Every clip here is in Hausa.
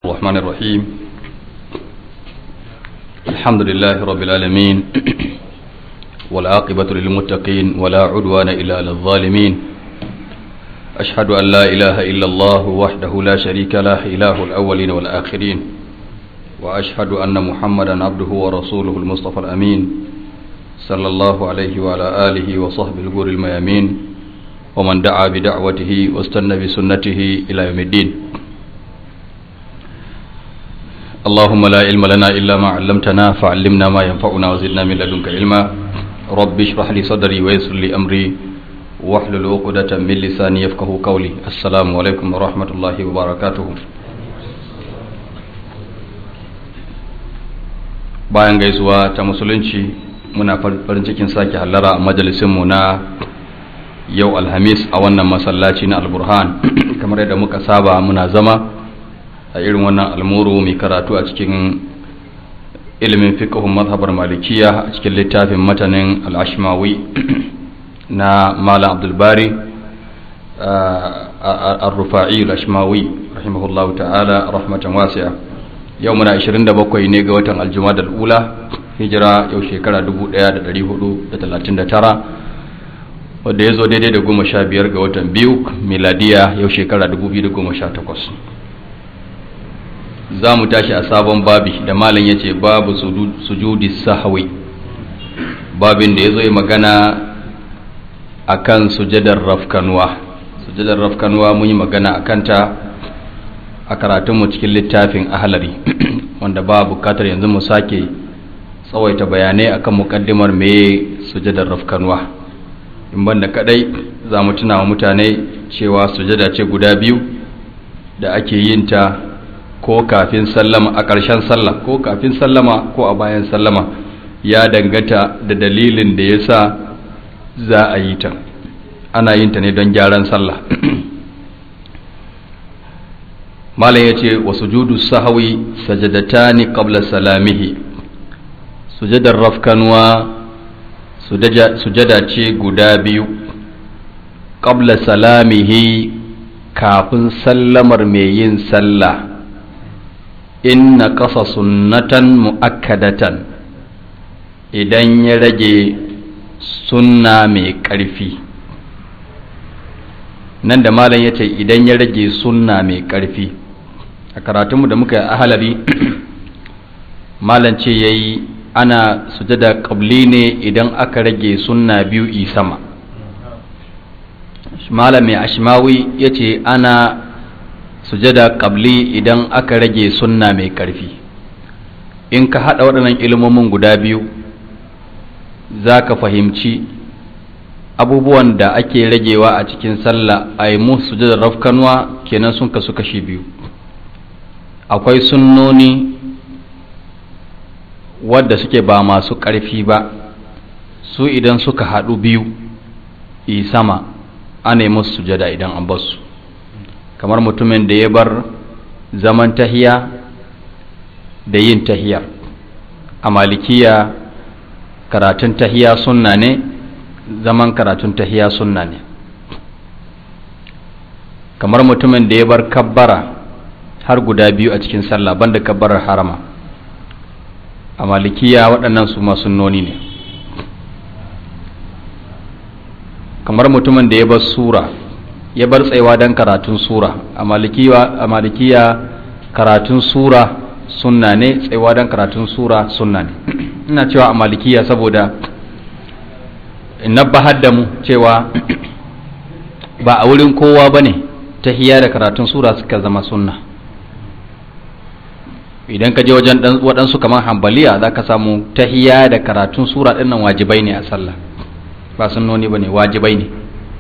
الرحمن الرحيم الحمد لله رب العالمين والعاقبة للمتقين ولا عدوان إلا على الظالمين أشهد أن لا إله إلا الله وحده لا شريك له إله الأولين والآخرين وأشهد أن محمدا عبده ورسوله المصطفى الأمين صلى الله عليه وعلى آله وصحبه الغور الميامين ومن دعا بدعوته واستنى بسنته إلى يوم الدين اللهم لا علم لنا إلا ما علمتنا فعلمنا ما ينفعنا وزدنا من لدنك علما رب اشرح لي صدري ويسر لي أمري واحلل عقدة من لساني يفقه قولي السلام عليكم ورحمة الله وبركاته bayan gaisuwa ta musulunci muna farin cikin sake hallara a majalisinmu na yau alhamis a wannan masallaci na alburhan kamar yadda muka saba muna zama a irin wannan almuru mai karatu a cikin ilimin fiqhun mazhabar malikiya a cikin littafin matanin al'ashmawi na malam abdulbari al-rufa'i al-ashmawi rahimahullahu ta'ala rahmatan wasi'a yau muna 27 ne ga watan aljumada al'ula hijira yau shekara 1439 wadda ya zo daidai da goma sha biyar ga watan biyu miladiya yau shekara 2018 za mu tashi a sabon babi da malam ya ce babu sujudi sahawi babin da ya zo yi magana a kan sujadar rafkanuwa sujadar rafkanuwa mun yi magana a kanta a karatunmu cikin littafin ahalari wanda ba bukatar yanzu mu sake tsawaita bayanai akan mukaddimar me sujadar rafkanuwa in banda kadai za mu tuna wa mutane cewa sujada ce guda biyu da ake yin ta ko kafin sallama a ƙarshen sallah ko kafin sallama ko a bayan sallama ya dangata da dalilin da ya sa za a yi ta ana yin ta ne don gyaran sallah malam ya ce wa sujudu sahawi sajadatani qabla salamihi sujadar rafkanuwa sujada ce guda biyu qabla salamihi kafin sallamar mai yin sallah inna ƙasa sunnatan mu'akkadatan idan ya rage sunna mai ƙarfi nan da malam ya ce idan ya rage sunna mai ƙarfi a karatunmu da muka yi ahalari malam ce ya yi ana sujada ƙabli ne idan aka rage sunna biyu i sama malam mai ashimawi ya ce ana sujada qabli idan aka rage sunna mai ƙarfi in ka haɗa waɗannan ilmomin guda biyu za ka fahimci abubuwan da ake ragewa a cikin sallah a yi musu sujada rafkanuwa kenan sun kasu kashi biyu akwai sunnoni wadda suke ba masu ƙarfi ba su idan suka haɗu biyu i sama ana yi musu sujada idan an basu kamar mutumin da ya bar zaman tahiya da yin tahiyar a malikiya karatun tahiya sunna ne zaman karatun tahiya sunna ne kamar mutumin da ya bar kabbara har guda biyu a cikin sallah banda kabbarar harama a malikiya waɗannan su sunnoni ne kamar mutumin da ya bar sura ya bar tsayawa don karatun sura a malikiya karatun sura sunna ne tsayawa don karatun sura sunna ne ina cewa a malikiya saboda na bahar da mu cewa ba a wurin kowa ba ne ta hiya da karatun sura suka zama sunna idan ka je wajen waɗansu kamar hambaliya za ka samu ta hiya da karatun sura ɗinnan wajibai ne a sallah ba sunnoni ba ne wajibai ne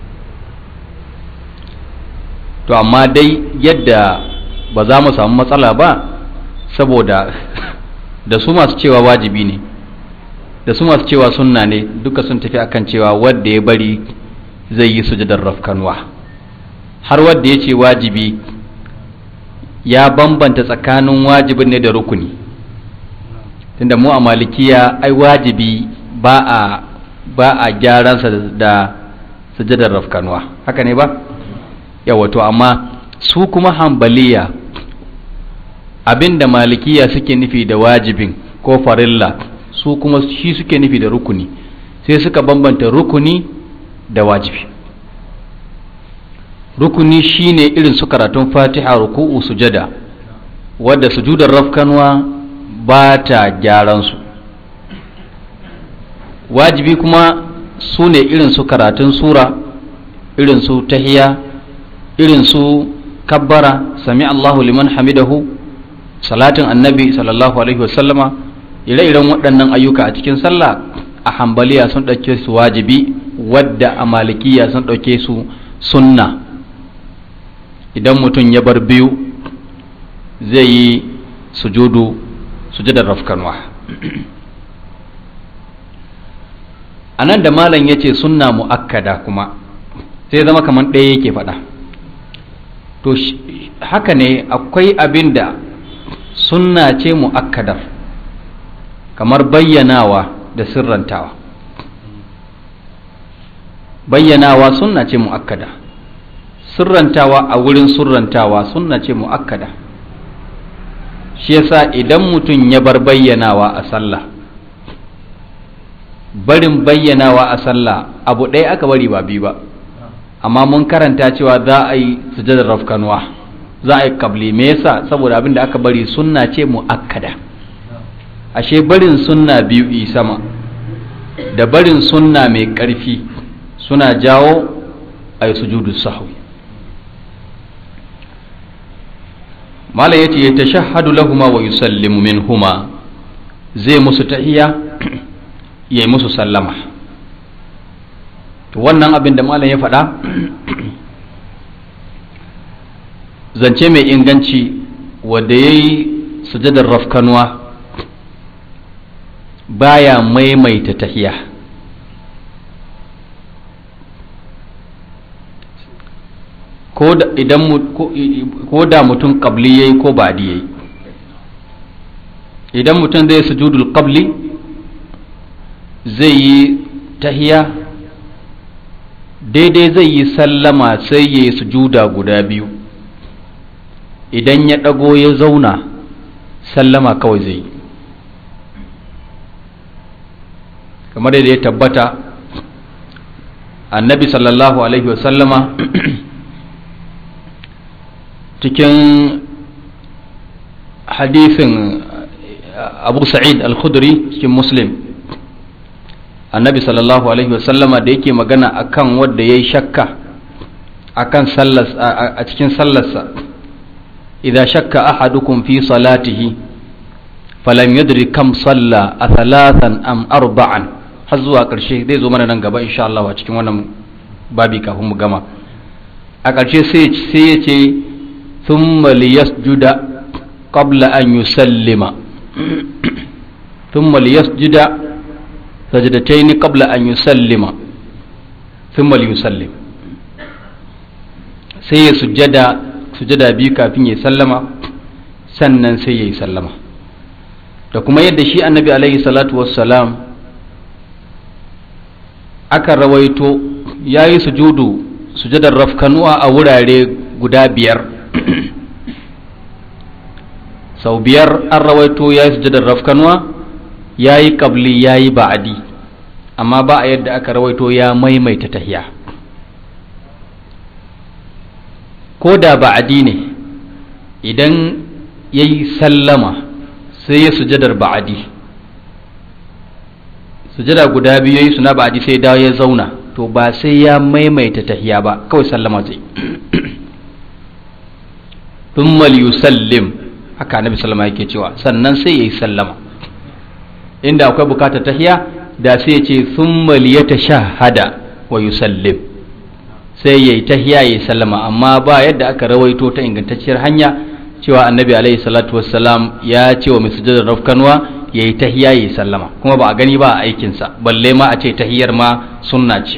to amma dai yadda ba za mu samu matsala ba saboda da su masu cewa wajibi ne da su masu cewa sunna ne duka sun tafi akan cewa wadda ya bari zai yi sujadar rafkanwa har wadda ya ce wajibi ya bambanta tsakanin wajibin ne da rukuni tunda mu a malikiya ai wajibi ba a ba a gyaransa da sujadar rafkanwa haka ne ba yawa to amma su kuma hambaliya abinda malikiya suke nufi da wajibin ko farilla su kuma shi suke nufi da rukuni sai suka bambanta rukuni da wajibi rukuni shine irin su karatun fatiha ruku'u sujada wadda sujudar rafkanwa ba ta gyaran su wajibi kuma su ne irin su karatun sura irin su tahiya irin su kabbara sami Allahu liman hamidahu salatin annabi sallallahu alaihi wasallama ire-iren waɗannan ayyuka a cikin sallah a hambaliya sun ɗauke su wajibi wadda a malikiya sun ɗauke su sunna idan mutum ya bar biyu zai yi sujudu sujudar rafkanwa a nan da malam ya ce sunna mu'akkada kuma sai zama kamar ɗaya yake faɗa to haka ne akwai abin da sunna ce mu'akkadar kamar bayyanawa da sirrantawa bayyanawa sunna ce mu'akkada sirrantawa a wurin sirrantawa sunna ce mu'akkada shi yasa idan mutum ya bar bayyanawa a sallah barin bayyanawa a sallah abu ɗaya aka bari ba biyu ba amma mun karanta cewa za a yi sujadar rafkanuwa za a yi kabli me yasa saboda abin da aka bari sunna ce mu'akkada ashe barin sunna biyu yi sama da barin sunna mai ƙarfi suna jawo a yi sujudu sahwi malam yace ya tashahhadu lahuma wa yusallimu minhuma zai musu tahiya ya yi musu sallama to wannan abin da malam ya faɗa zance mai inganci wadda ya yi sujadar rafkanuwa baya maimaita tahiya ko da mutum ƙabli ya yi ko ba ya yi idan mutum zai sujudul ƙabli zai yi tahiya daidai zai yi sallama sai ya yi sujuda guda biyu idan ya ɗago ya zauna sallama kawai zai yi kamar da ya tabbata annabi sallallahu alaihi wasallama cikin hadisin abu sa'id al-khudri cikin muslim annabi sallallahu alaihi wasallama da yake magana akan wadda ya yi shakka akan sallas a cikin sallarsa idza shakka ahadukum fi salatihi falam yadri kam salla a thalathan am arba'an har zuwa ƙarshe zai zo mana nan gaba insha Allah a cikin wannan babi kafin mu gama a ƙarshe sai ya ce thumma liyasjuda qabla an yusallima thumma liyasjuda sajdatayn qabla an yusallima thumma liyusallim sai ya sujjada sujjada biyu kafin ya sallama sannan sai ya yi sallama da kuma yadda shi annabi alaihi salatu wassalam aka rawaito ya yi sujudu sujadar rafkanuwa a wurare guda biyar sau biyar an rawaito ya yi sujadar rafkanuwa ya yi kabli ya yi ba'adi amma ba a yadda aka rawaito ya maimaita tahiya ko da ba'adi ne idan ya yi sallama sai ya sujadar ba'adi sujada guda biyu yayi suna ba'adi sai dawo ya zauna to ba sai ya maimaita tahiya ba kawai sallama zai thumma yusallim haka annabi sallama yake cewa sannan sai yayi sallama inda akwai bukatar tahiya da sai ya ce thumma liyatashahhada wa yusallim sai yayi tahiya yayi sallama amma ba yadda aka rawaito ta ingantacciyar hanya cewa annabi alaihi salatu wassalam ya ce wa mai sujadar rafkanwa ya yi tahiya ya yi sallama kuma ba a gani ba a aikinsa balle ma a ce tahiyar ma sunna ce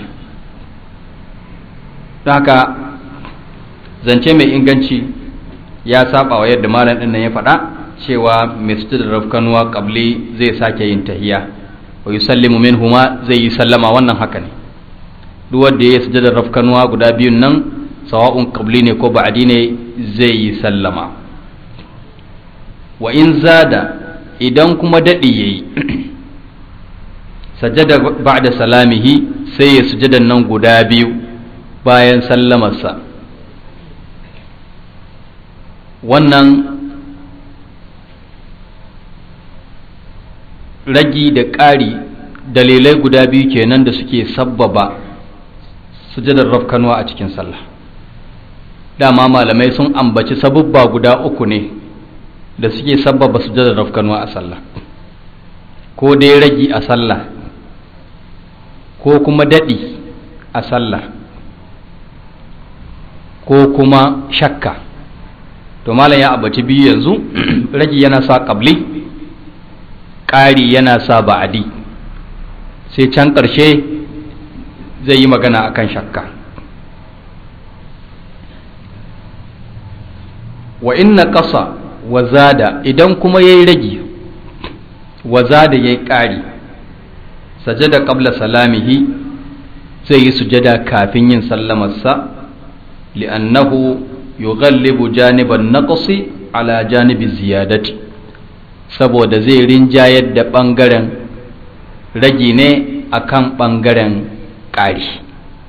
don haka zance mai inganci ya saba wa yadda malam ɗin nan ya faɗa cewa mai sujadar rafkanwa kabli zai sake yin tahiya wa yusallimu minhuma zai yi sallama wannan haka ne duk wanda ya yi sujadar rafkanwa guda biyun nan sawa'un kabli ne ko ba'adi ne zai yi sallama wa in zada idan kuma daɗi ya yi sajada ba'da salamihi sai ya sujadan nan guda biyu bayan sallamarsa wannan ragi da ƙari dalilai guda biyu kenan da suke sabbaba sujadar rafkanuwa a cikin sallah dama malamai sun ambaci sabubba guda uku ne da suke sabbaba sujadar rafkanuwa a sallah ko dai ragi a sallah ko kuma daɗi a sallah ko kuma shakka to malam ya abaci biyu yanzu ragi yana sa ƙabli ƙari yana sa ba'adi sai can ƙarshe zai yi magana akan shakka wa inna ƙasa wa zada idan kuma ya yi ragi wa zada ya yi ƙari sajada qabla salamihi zai yi sujada kafin yin sallamarsa li'annahu yughallibu janiban naqsi ala janibi ziyadati saboda zai rinjayar da ɓangaren ragi ne akan ɓangaren ƙari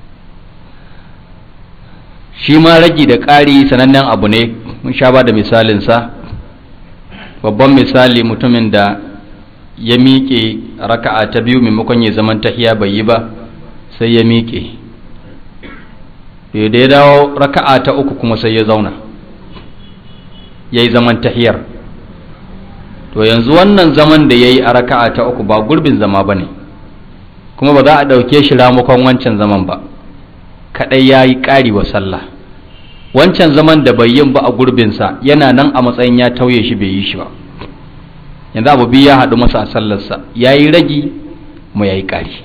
shi ma ragi da ƙari sanannen abu ne mun sha ba da misalinsa babban misali mutumin da ya miƙe raka'a ta biyu maimakon ya zaman tahiya bai yi ba sai ya miƙe da ya dawo raka'a ta uku kuma sai ya zauna ya yi zaman tahiyar to yanzu wannan zaman da ya yi a raka'a ta uku ba gurbin zama ba ne kuma ba za a ɗauke shi ramukan wancan zaman ba kaɗai ya yi ƙari wa sallah wancan zaman da bai yin ba a gurbinsa yana nan a matsayin ya tauye shi bai yi shi ba yanzu abu biyu ya haɗu masa a sallarsa ya yi ragi mu ya yi ƙari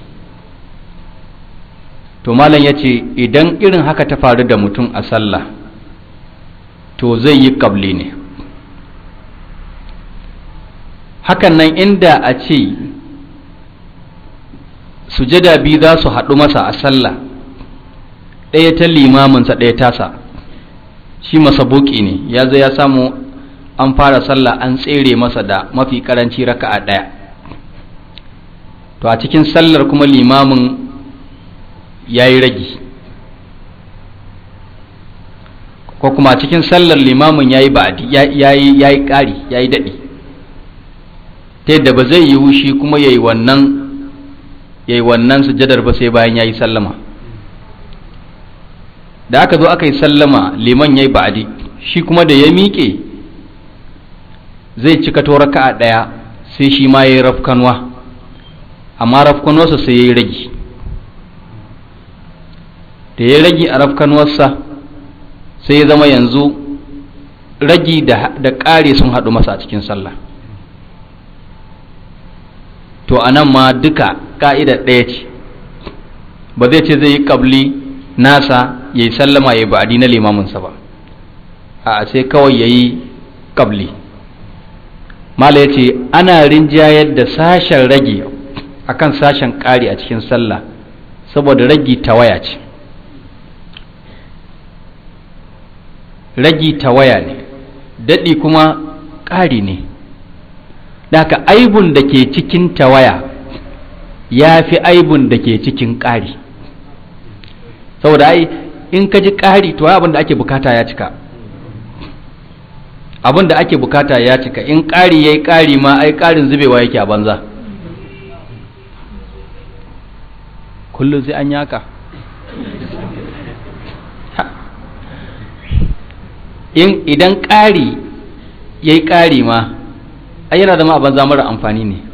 to malam ya ce idan irin haka ta faru da mutum a sallah to zai yi ƙabli ne hakan nan inda a ce sujada biyu za su haɗu masa a sallah ɗaya ta limaminsa ɗaya tasa shi masabuki ne ya zai ya samu an fara sallah an tsere masa da mafi karanci raka'a ɗaya to a cikin sallar kuma limamin ya yi ragi ko kuma a cikin sallar limamin ya yi ba'adi ya yi ƙari ya yi daɗi ta yadda ba zai yi wushi kuma ya yi wannan ya yi wannan sujadar ba sai bayan ya yi sallama da aka zo aka yi sallama liman ya yi ba'adi shi kuma da ya miƙe zai cika to raka'a ɗaya sai shi ma ya yi rafkanwa amma rafkanwarsa sai ya yi ragi da ya ragi a rafkanwarsa sai ya zama yanzu ragi da ƙare sun haɗu masa a cikin sallah to a nan ma duka ƙa'idar ɗaya ce ba zai ce zai yi ƙabli nasa ya yi sallama ya yi ba'adi na limaminsa ba a sai kawai ya yi ƙabli mala ya ce ana rinjayar da sashen rage akan sashen ƙari a cikin sallah saboda ragi tawaya ce ragi tawaya ne daɗi kuma ƙari ne haka aibun da ke cikin tawaya ya fi aibun da ke cikin ƙari saboda ai in ka ji ƙari to abin da ake bukata ya cika abin da ake bukata ya cika in ƙari ya yi ƙari ma ai ƙarin zubewa yake a banza kullum sai an yaka in idan ƙari ya yi ƙari ma ai yana zama a banza mara amfani ne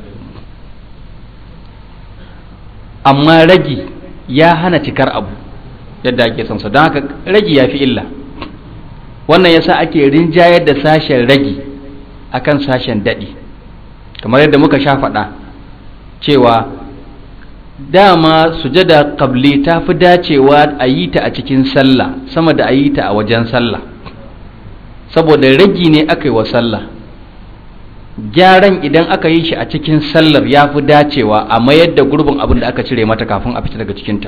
amma ragi ya hana cikar abu yadda ake son sa don haka ragi ya fi illa wannan yasa ake rinjayar da sashen ragi akan sashen daɗi kamar yadda muka sha faɗa cewa dama sujada qabli ta fi dacewa a yi ta a cikin sallah sama da a yi ta a wajen sallah saboda ragi ne aka yi wa sallah gyaran idan aka yi shi a cikin sallar ya fi dacewa a mayar da gurbin abin da aka cire mata kafin a fita daga cikinta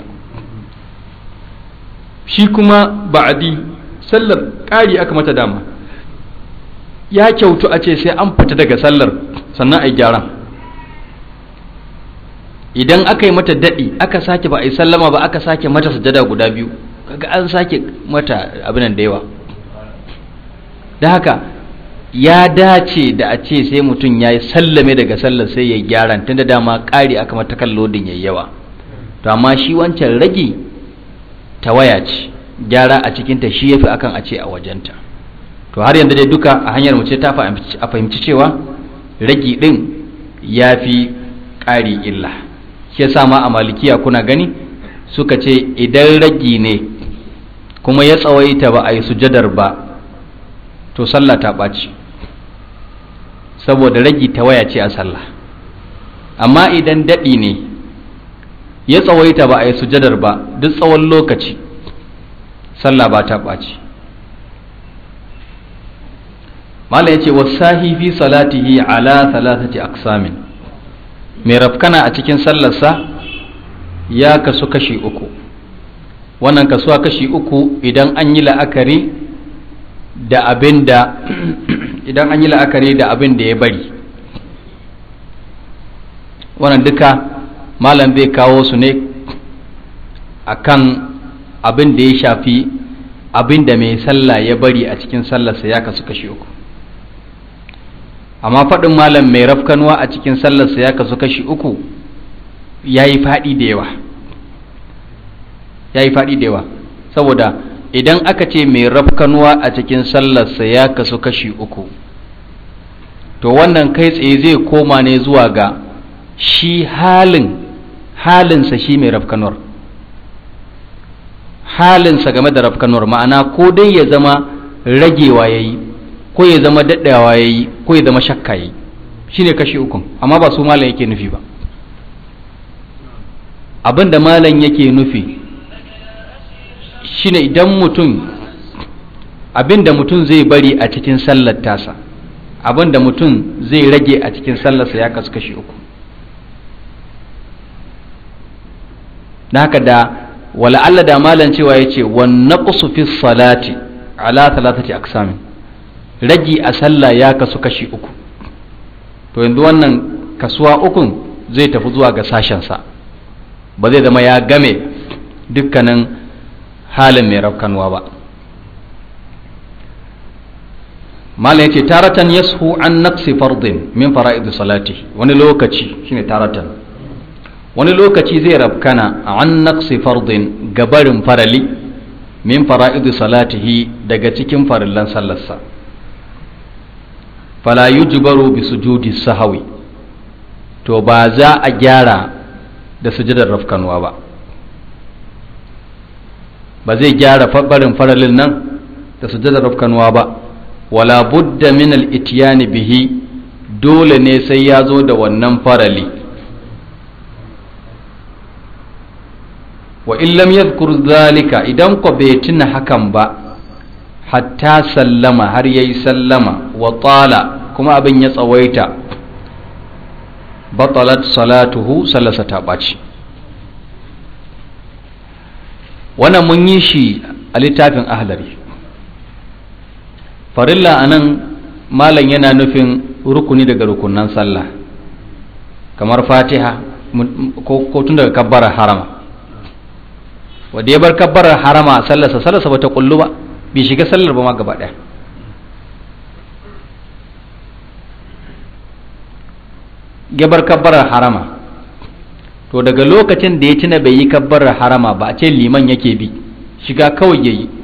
shi kuma ba'adi sallar ƙari aka mata dama ya kyautu a ce sai an fita daga sallar sannan a yi gyaran idan aka yi mata daɗi aka sake ba a yi sallama ba aka sake mata sujada guda biyu kaga an sake mata abinan da yawa da haka ya dace da a ce sai mutum ya yi sallame daga sallar sai ya gyaran tun da dama ƙari aka mata kan lodin ya yawa to amma shi wancan rage tawaya ce gyara a cikinta shi ya fi akan a ce a wajenta to har yanzu dai duka a hanyar mu ce ta a fahimci cewa ragi ɗin ya fi ƙari illa shi yasa ma a malikiya kuna gani suka ce idan ragi ne kuma ya tsawaita ba a yi sujadar ba to sallah ta ɓaci saboda ragi ta waya ce a sallah amma idan daɗi ne ya tsawaita ba a yi sujadar ba duk tsawon lokaci sallah ba ta ɓaci mala ya ce wasahi fi salatihi ala thalathati aqsamin mai rafkana a cikin sallarsa ya kasu kashi uku wannan kasuwa kashi uku idan an yi la'akari da abin da idan an yi la'akari da abin da ya bari wannan duka malam zai kawo su ne akan abin da ya shafi abin da mai sallah ya bari a cikin sallarsa ya kasu kashi uku amma faɗin malam mai rafkanuwa a cikin sallarsa ya kasu kashi uku ya yi faɗi da yawa ya yi faɗi da yawa saboda idan aka ce mai rafkanuwa a cikin sallarsa ya kasu kashi uku to wannan kai tsaye zai koma ne zuwa ga shi halin halinsa shi mai rafkanuwar halinsa game da rafkanuwar ma'ana ko dai ya zama ragewa ya yi ko ya zama daɗawa ya yi ko ya zama shakka ya yi shi ne kashi ukun amma ba su malam yake nufi ba abin da malam yake nufi shine idan mutum abin da mutum zai bari a cikin sallar tasa abin da mutum zai rage a cikin sallarsa ya kasu kashi uku na haka da wala Allah da malam cewa ya ce wannan fi salati ala talatati aksamin ragi a sallah ya kasu kashi uku to yanzu wannan kasuwa ukun zai tafi zuwa ga sashensa ba zai zama ya game dukkanin halin mai rafkanwa ba malam yace taratan yashu an naqsi fardin min fara'id salati wani lokaci shine taratan wani lokaci zai rafkana an naqsi fardin gabarin farali min fara'id salatihi daga cikin farillan sallarsa fala yujbaru bi sujudi sahawi to ba za a gyara da sujudar rafkanuwa ba ba zai gyara barin faralin nan da sujudar rafkanuwa ba wala budda min al-ityani bihi dole ne sai ya zo da wannan farali wa in lam yadhkur zalika idan ko bai tuna hakan ba hatta sallama har yayi sallama wa tala kuma abin ya tsawaita batalat salatuhu sallasa ta ɓaci wannan mun yi shi a littafin ahlari farilla a nan malam yana nufin rukuni daga rukunan sallah kamar fatiha ko tun daga kabbara harama wadda ya bar kabbarar harama sallarsa sallarsa ba ta kullu ba bai shiga sallar ba ma gaba ɗaya gabar kabbarar harama to daga lokacin da ya tuna bai yi kabbarar harama ba a ce liman yake bi shiga kawai ya yi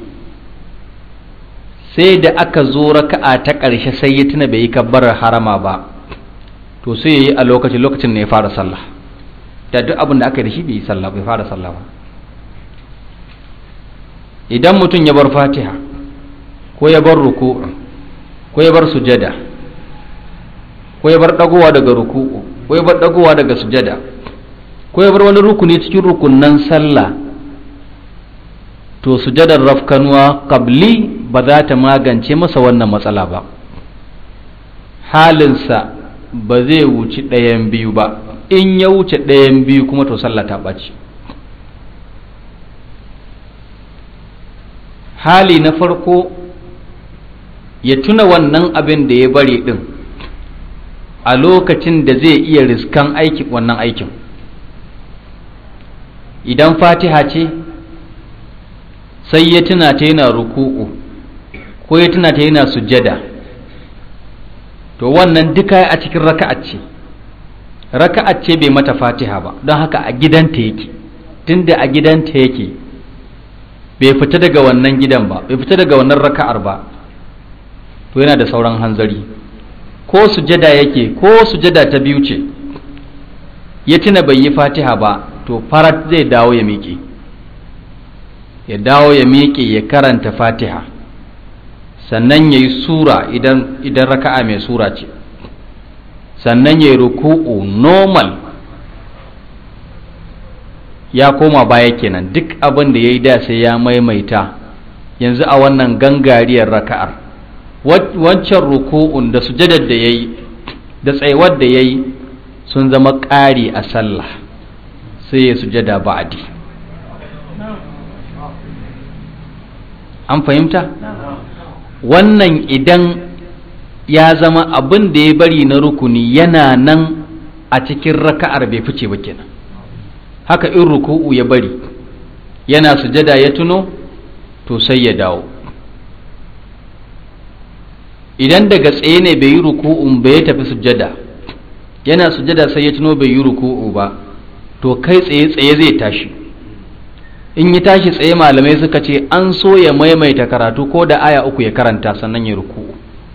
sai da aka zo raka'a ta ƙarshe sai ya tuna bai yi kabbarar harama ba to sai ya yi a lokacin lokacin ne ya fara sallah da duk abin da aka yi da shi bai yi sallah bai fara sallah ba idan mutum ya bar fatiha ko ya bar ruku ko ya bar sujada ko ya bar dagowa daga ruku'u ko ya bar dagowa daga sujada ko ya bar wani rukuni cikin rukunnan sallah to sujadar rafkanuwa qabli ba za ta magance masa wannan matsala ba halinsa ba zai wuci ɗayan biyu ba in ya wuce ɗayan biyu kuma to sallah ta ɓaci hali na farko ya tuna wannan abin da ya bari din a lokacin da zai iya riskan aiki wannan aikin idan fatiha ce sai ya tuna ta yana ruku'u ko ya tuna ta yana sujjada to wannan duka a cikin raka'at ce raka'at ce bai mata fatiha ba don haka a gidanta yake tunda a gidanta yake bai fita daga wannan gidan ba bai fita daga wannan raka'ar ba to yana da sauran hanzari ko sujada yake ko sujada ta biyu ce ya tuna bai yi fatiha ba to farat zai dawo ya miƙe ya dawo ya miƙe ya karanta fatiha sannan ya yi sura idan, idan raka'a mai sura ce sannan ya yi ruku'u normal ya koma baya kenan duk abin da ya yi da sai ya maimaita yanzu a wannan gangariyar raka'ar wancan ruku'un da sujadar da ya yi da tsayuwar da ya yi sun zama ƙari a sallah sai ya sujada ba'adi an fahimta wannan idan ya zama abin da ya bari na rukuni yana nan a cikin raka'ar bai fice ba kenan haka in ruku'u ya bari yana sujada ya tuno to sai ya dawo idan daga tsaye ne bai yi ruku'un ba ya tafi sujada yana sujada sai ya tuno bai yi ruku'u ba to kai tsaye tsaye zai tashi in yi tashi tsaye malamai suka ce an so ya maimaita karatu ko da aya uku ya karanta sannan ya ruku'u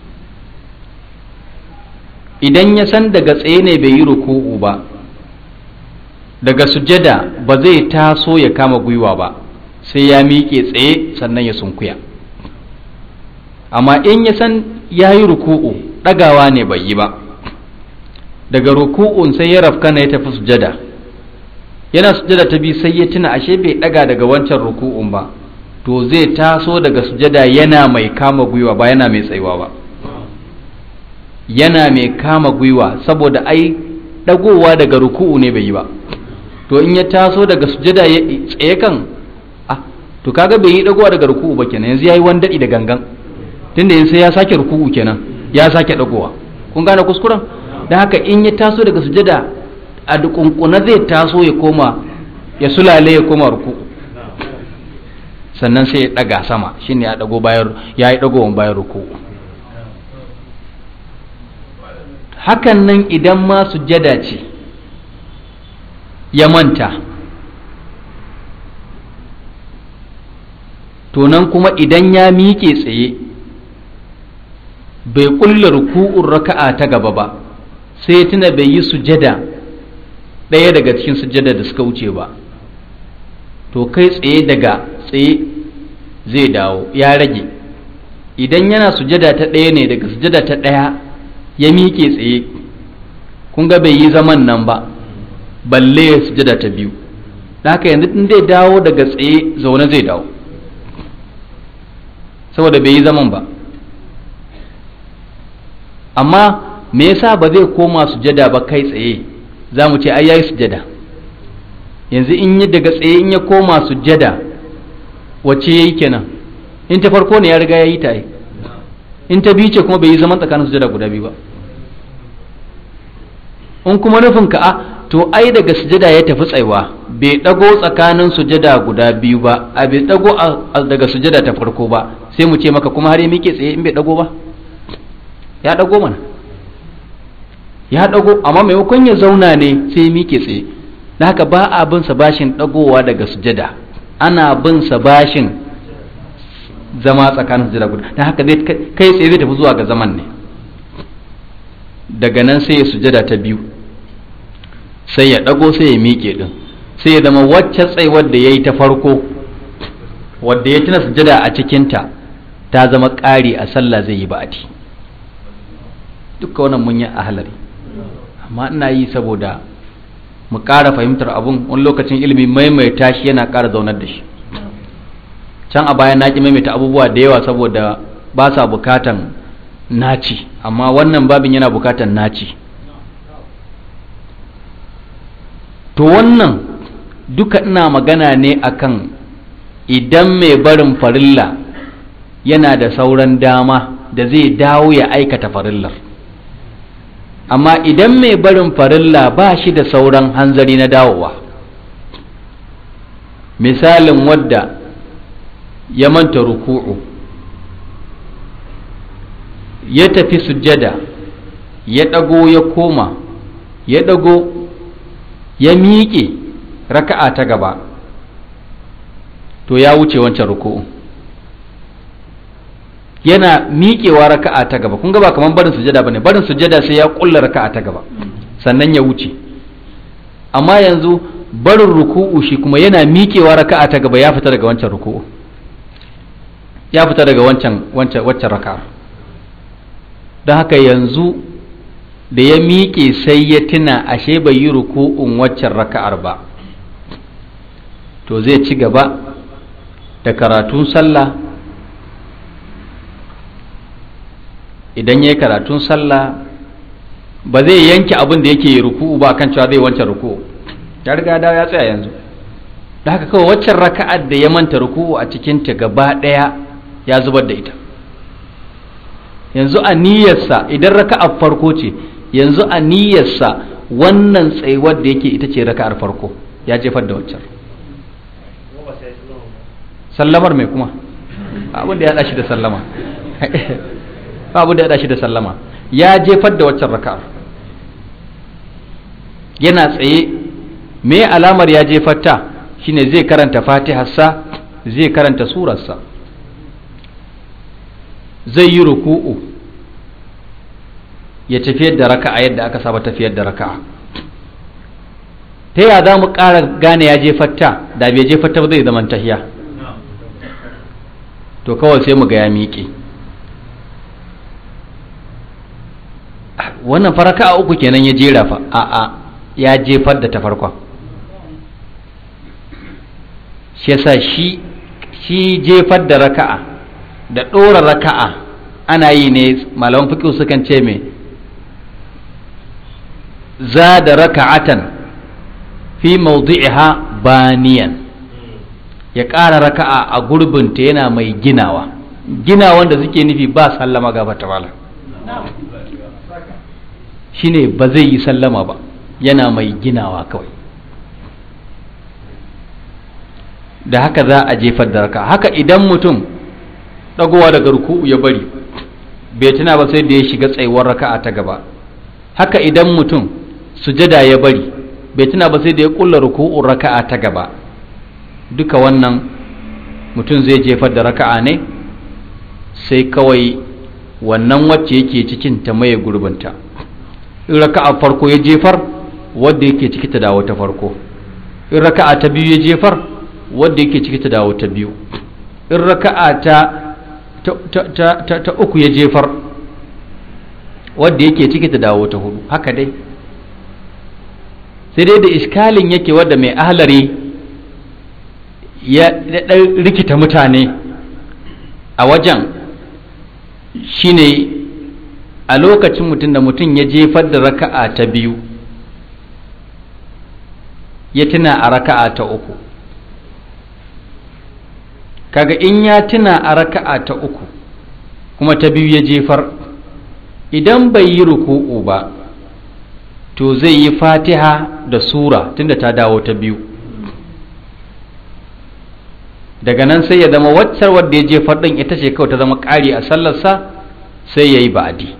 idan ya san daga tsaye ne bai yi ruku'u ba daga sujada ba zai taso ya kama gwiwa ba sai ya miƙe tsaye sannan ya sunkuya amma in ya san ya yi ruku'u ɗagawa ne bai yi ba daga ruku'un sai ya rafkana ya tafi sujada yana sujada ta bi sai ya tuna ashe bai ɗaga daga wancan ruku'un ba to zai taso daga sujada yana mai kama gwiwa ba yana mai tsayuwa ba yana mai kama gwiwa saboda ai ɗagowa daga ruku'u ne bai yi ba to in ya taso daga sujada ya tsaye kan ah to kaga bai yi dagowa daga ruku'u ba kenan yanzu yayi wani dadi da gangan tunda yanzu sai ya sake ruku'u kenan ya sake dagowa kun gane kuskuren dan haka in ya taso daga sujada a dukunkuna zai taso ya koma ya sulale ya koma ruku'u sannan sai ya daga sama shine ya dago bayan ya yi dagowan bayan ruku'u hakan nan idan ma sujada ce ya manta to nan kuma idan ya miƙe tsaye bai ƙulla ruku'un raka'a ta gaba ba sai tuna bai yi sujada ɗaya daga cikin sujada da suka wuce ba to kai tsaye daga tsaye zai dawo ya rage idan yana sujada ta ɗaya ne daga sujada ta ɗaya ya miƙe tsaye kun ga bai yi zaman nan ba balle ya sujada ta biyu da haka yanzu in zai dawo daga tsaye zaune zai dawo saboda bai yi zaman ba amma me yasa ba zai koma sujada ba kai tsaye za mu ce ai yayi sujada yanzu in yi daga tsaye in ya koma sujada wacce yayi kenan in ta farko ne ya riga ya yi ta in ta biyu ce kuma bai yi zaman tsakanin sujada guda biyu ba in kuma nufin ka a to ai daga sujada ya tafi tsaiwa bai dago tsakanin sujada guda biyu ba a bai dago daga sujada ta farko ba sai mu ce maka kuma har ya miƙe tsaye in bai dago ba ya dago mana ya dago amma maimakon ya zauna ne sai ya miƙe tsaye da haka ba a bin sa bashin dagowa daga sujada ana bin sa bashin zama tsakanin sujada guda da haka zai kai tsaye zai tafi zuwa ga zaman ne daga nan sai ya sujada ta biyu sai ya ɗago sai ya miƙe ɗin sai ya zama wacce tsaiwar da ya yi ta farko wadda ya tuna sujada a cikinta ta zama ƙari a sallah zai yi ba'adi duka wannan mun yi a halari amma ina yi saboda mu ƙara fahimtar abun wani lokacin ilimi maimaita shi yana ƙara zaunar da shi can a baya na ƙi maimaita abubuwa da yawa saboda ba sa bukatan naci amma wannan babin yana bukatan naci to wannan duka ina magana ne akan idan mai barin farilla yana da sauran dama da zai dawo ya aikata farillar amma idan mai barin farilla ba shi da sauran hanzari na dawowa misalin wadda ya manta ruku'u ya tafi sujjada ya ɗago ya koma ya ɗago ya miƙe raka'a ta gaba to ya wuce wancan ruku'u yana miƙewa raka'a ta gaba kun ga ba kamar barin sujada bane barin sujada sai ya kulla raka'a ta gaba sannan ya wuce amma yanzu barin ruku'u shi kuma yana miƙewa raka'a ta gaba ya fita daga wancan ruku'u ya fita daga wancan wancan waccan raka'a don haka yanzu da ya miƙe sai ya tuna ashe bai yi ruku'un waccan raka'ar ba to zai ci gaba da karatun sallah idan ya yi karatun sallah ba zai yanke abin da yake ruku'u ba kan cewa zai wancan ruku'u ya riga da ya tsaya yanzu da haka kawai waccan raka'ar da ya manta ruku'u a cikinta gaba ɗaya ya zubar da ita yanzu a niyyarsa idan raka'ar farko ce yanzu a niyyarsa wannan tsayuwar da yake ita ce raka'ar farko ya jefar da waccan sallamar mai kuma abin da ya haɗa shi da sallama babu da ya shi da sallama ya jefar da waccan raka'ar yana tsaye me alamar ya jefar ta shine zai karanta fatiharsa zai karanta surarsa zai yi ruku'u ya tafiyar da raka'a yadda aka saba tafiyar da raka'a ta ya za mu ƙara gane ya jefar ta da bai jefar ta ba zai zama tahiya to kawai sai mu ga ya miƙe wannan faraka a uku kenan ya jera fa a a ya jefar da ta farkon shi yasa shi shi jefar da raka'a da ɗora raka'a ana yi ne malaman fiƙi sukan ce me za da raka'atan fi mawdi'iha baniyan ya ƙara raka'a a gurbinta yana mai ginawa ginawan da suke nufi ba sallama gaba ta malam shine ba zai yi sallama ba yana mai ginawa kawai da haka za a jefar da raka haka idan mutum ɗagowa daga ruku'u ya bari bai tuna ba sai da ya shiga tsayuwar raka'a ta gaba haka idan mutum sujada ya bari bai tuna ba sai da ya kulla ruku'un raka'a ta gaba duka wannan mutum zai jefar da raka'a ne sai kawai wannan wacce yake cikin ta maye gurbinta in raka'a farko ya jefar wadda yake ciki ta dawo ta farko in raka'a ta biyu ya jefar wadda yake ciki ta dawo ta biyu in raka'a ta ta, ta, ta, uku ya jefar wadda yake ciki ta dawo ta hudu haka dai sai dai da iskalin yake wadda mai ahlari ya ɗan rikita mutane a wajen shine a lokacin mutum da mutum ya jefar da raka'a ta biyu ya tuna a raka'a ta uku kaga in ya tuna a raka'a ta uku kuma ta biyu ya jefar idan bai yi ruku'u ba to zai yi fatiha da sura tunda ta dawo ta biyu daga nan sai ya zama waccar wadda ya jefar ɗin ita ce kawai ta zama ƙari a sallarsa sai ya yi ba'adi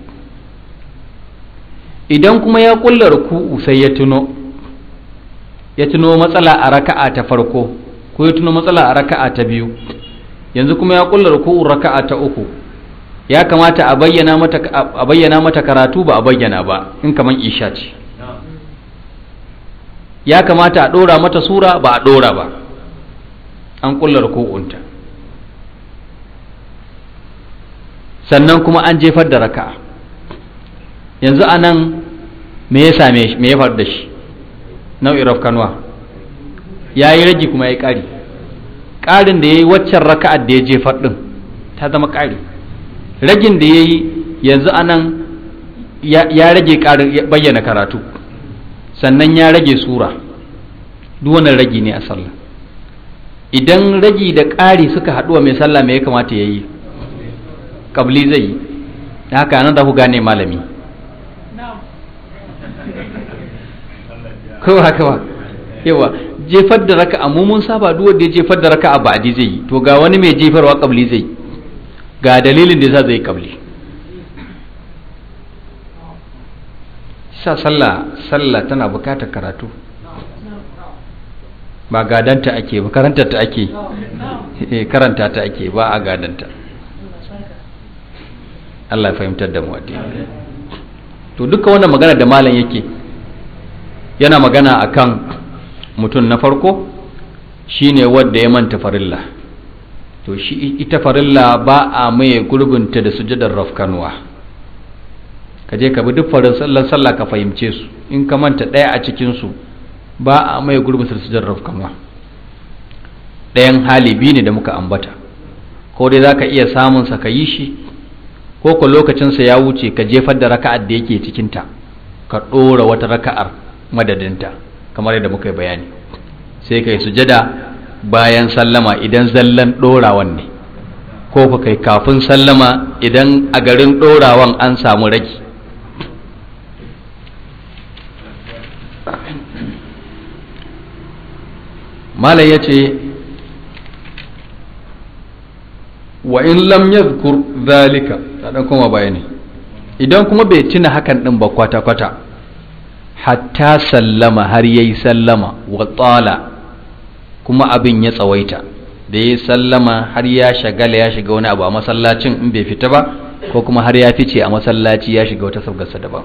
idan kuma ya ƙulla ruku'u sai ya tuno ya tuno matsala a raka'a ta farko ko ya tuno matsala a raka'a ta biyu yanzu kuma ya ƙulla ruku'u raka'a ta uku ya kamata a bayyana mata a bayyana mata karatu ba a bayyana ba in kaman isha ce ya kamata a ɗora mata sura ba a ɗora ba an ƙulla ruku'unta sannan kuma an jefar da raka'a yanzu a nan me ya same shi me ya faru da shi nau'in rafkanuwa ya yi ragi kuma ya yi ƙari ƙarin da ya yi waccan raka'ar da ya jefar ɗin ta zama ƙari ragin da ya yi yanzu a nan ya rage ƙarin bayyana karatu sannan ya rage sura duk wannan ragi ne a sallah idan ragi da ƙari suka haɗuwa mai sallah me ya kamata ya yi ƙabli zai yi da haka nan da ku gane malami ko haka ba yawa jefar da raka amma mun saba duk wanda ya jefar da raka a ba'di zai yi to ga wani mai jefarwa kabli zai ga dalilin da yasa zai kabli sa sallah sallah tana bukatar karatu ba gadanta ake ba karanta ta ake karanta ta ake ba a gadanta Allah ya fahimtar da mu addini to duka wannan magana da malam yake yana magana akan mutum na farko shine wanda ya manta farilla to shi ita farilla ba a maye gurbinta da sujadar rafkanuwa ka je ka bi duk farin sallar sallah ka fahimce su in ka manta ɗaya a cikin su ba a maye gurbin da sujadar rafkanuwa ɗayan hali biyu ne da muka ambata ko dai za ka iya samun sa ka yi shi ko ko lokacinsa ya wuce ka jefar da raka'ar da yake cikinta ka ɗora wata raka'ar madadinta kamar yadda muka yi bayani sai ka yi sujada bayan sallama idan zallan ɗorawan ne ko ka kai kafin sallama idan a garin ɗorawan an samu ragi malam ya ce wa in lam yadhkur zalika ta dan kuma bayani idan kuma bai tuna hakan din ba kwata kwata hatta sallama har yayi sallama wa tsala kuma abin ya tsawaita da yayi sallama har ya shagala ya shiga wani abu a masallacin in bai fita ba ko kuma har ya fice a masallaci ya shiga wata sabgarsa daban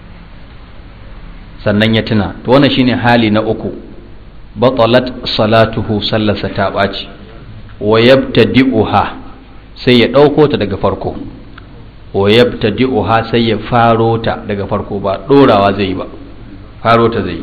sannan ya tuna to wannan shine hali na uku batalat salatuhu sallarsa ta ɓaci wa yabtadi'uha sai ya ɗauko ta daga farko wa yabtadi'uha sai ya faro ta daga farko ba ɗorawa zai yi ba faro ta zai yi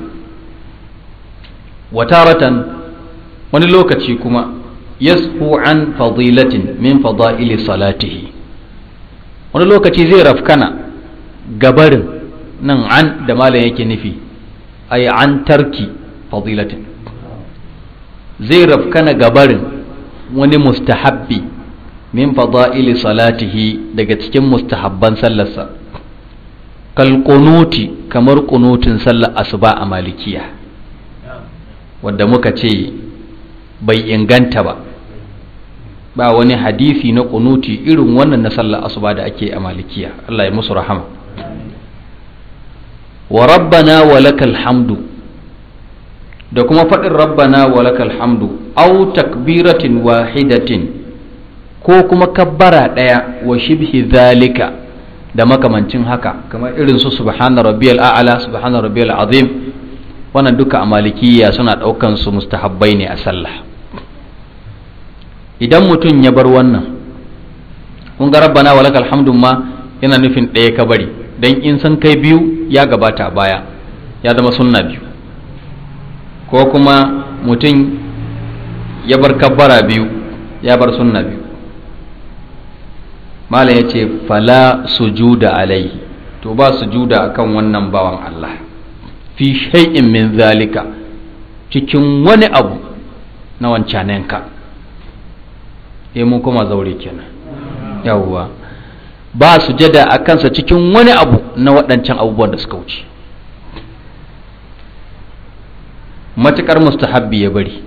wataratan wani lokaci kuma yasfu an fadilatin min fada'ili salatihi wani lokaci zai rafkana gabarin nan an da malam yake nufi ay an tarki fadilatin zai rafkana gabarin wani mustahabbi min fada'ili salatihi daga cikin mustahabban sallarsa kal kunuti kamar kunutin sallar asuba a malikiya wadda muka ce bai inganta ba ba wani hadisi na kunuti irin wannan na sallar asuba da ake a malikiya Allah ya musu rahama wa rabbana wa lakal hamdu da kuma faɗin rabbana wa lakal hamdu au takbiratin wahidatin ko kuma kabbara ɗaya wa shibhi zalika da makamancin haka kamar irin su subhana rabbiyal a'la subhana rabbiyal azim wannan duka a malikiya suna ɗaukan su mustahabbai ne a sallah idan mutum ya bar wannan kun ga rabbana wa lakal hamdu ma yana nufin ɗaya ka bari dan in san kai biyu ya gabata baya ya zama sunna biyu ko kuma mutum ya bar kabbara biyu ya bar sunna biyu malam ya ce fala sujuda alaihi to ba sujuda akan wannan bawan Allah fi shay'in min zalika cikin wani abu na wancanenka eh mun kuma zaure kenan yawwa ba sujada a kansa cikin wani abu na waɗancan abubuwan da suka wuce matuƙar mustahabbi ya bari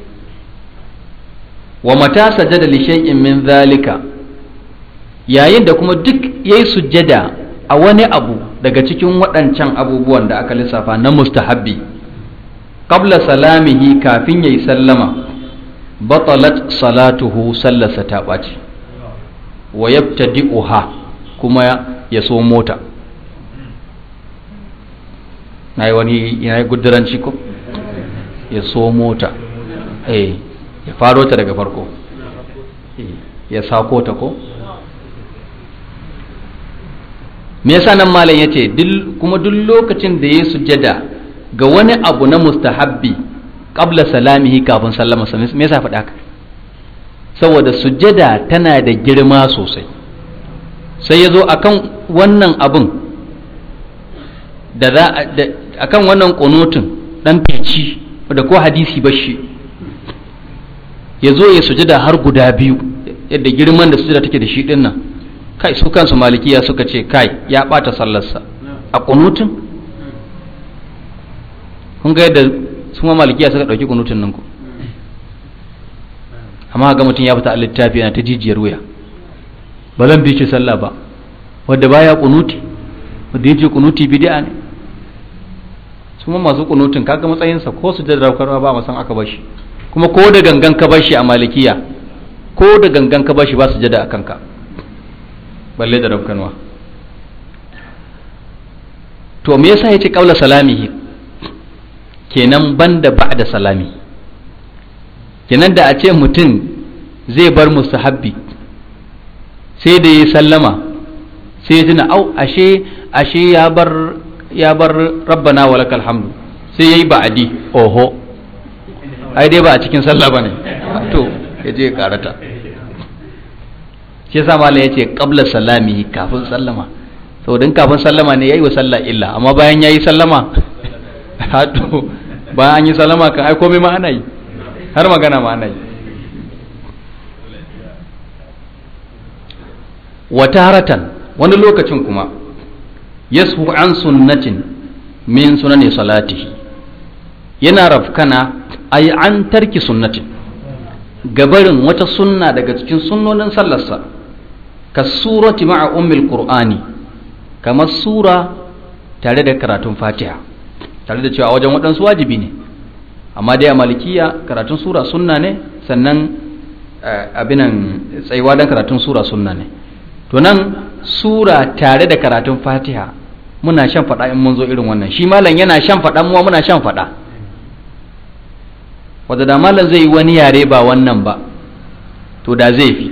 wa mata sajada li shay'in min zalika yayin da kuma duk yayi sujjada a wani abu daga cikin waɗancan abubuwan da aka lissafa na mustahabbi qabla salamihi kafin yayi sallama batalat salatuhu sallasa ta ɓaci wa yabtadi'uha kuma ya so mota na yi wani ya yi guduranci ko ya so mota eh ya faro ta daga farko ya sako ta ko me yasa nan malam yace kuma duk lokacin da ya sujada ga wani abu na mustahabbi qabla salamihi kafin sallama sa me yasa faɗa haka saboda sujada tana da girma sosai sai ya zo akan wannan abun da za akan wannan kunutun dan fici da ko hadisi bashi ya zo ya sujada har guda biyu yadda girman da sujada take da shi din nan kai su kansu malikiya suka ce kai ya bata sallarsa a kunutun kun ga yadda su ma malikiya suka dauki kunutun nan ku amma ga mutum ya fita a littafi yana ta jijiyar wuya ba zan bi shi sallah ba wadda baya kunuti wadda yace kunuti bid'a ne su ma masu kunutun kaga matsayinsa ko su da raukarwa ba masan aka bashi kuma ko da gangan ka bashi a malikiya ko da gangan ka bashi ba su jada a kanka balle da raukanwa to me yasa yace kaula salamihi kenan banda ba'da salami kenan da a ce mutum zai bar mustahabbi sai da ya sallama sai ya tuna au ashe ashe ya bar ya bar rabbana wa lakal hamdu sai yayi ba'adi oho ai dai ba a cikin sallah bane to ya je karata shi yasa malam yace qabla salami kafin sallama saboda in kafin sallama ne yayi wa sallah illa amma bayan yayi sallama to bayan an yi sallama kan ai komai ma ana yi har magana ma ana yi wata haratan wani lokacin kuma yasu an sunnatin min sunani salatihi yana rafkana ay an tarki sunnatin gabarin wata sunna daga cikin sunnonin sallarsa ka surati ma'a ummil qur'ani kamar sura tare da karatun fatiha tare da cewa wajen waɗansu wajibi ne amma dai a malikiya karatun sura sunna ne sannan abinan tsayuwa don karatun sura sunna ne to nan sura tare da karatun fatiha muna shan faɗa in mun zo irin wannan shi malam yana shan faɗa muwa muna shan faɗa wadda da malam zai yi wani yare ba wannan ba to da zai fi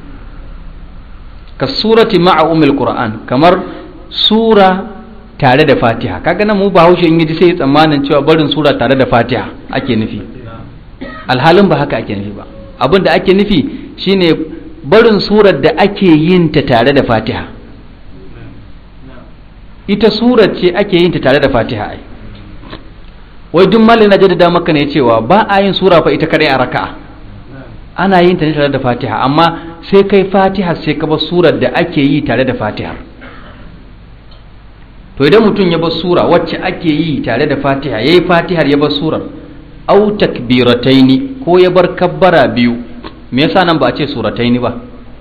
ka surati ma'a umil qur'an kamar sura tare da fatiha kaga nan mu bahaushe in yaji sai tsammanin cewa barin sura tare da fatiha ake nufi alhalin ba haka ake nufi ba abin da ake nufi shine barin surar da ake yin ta tare da fatiha ita surar ce ake yin ta tare da fatiha ai wai duk malin na jaddada maka ne cewa ba a yin sura fa ita kadai a raka'a ana yin ta ne tare da fatiha amma sai kai fatiha sai ka bar surar da ake yi tare da fatiha to idan mutum ya bar sura wacce ake yi tare da fatiha yayi fatihar ya bar surar au takbirataini ko ya bar kabbara biyu me yasa nan ba a ce surataini ba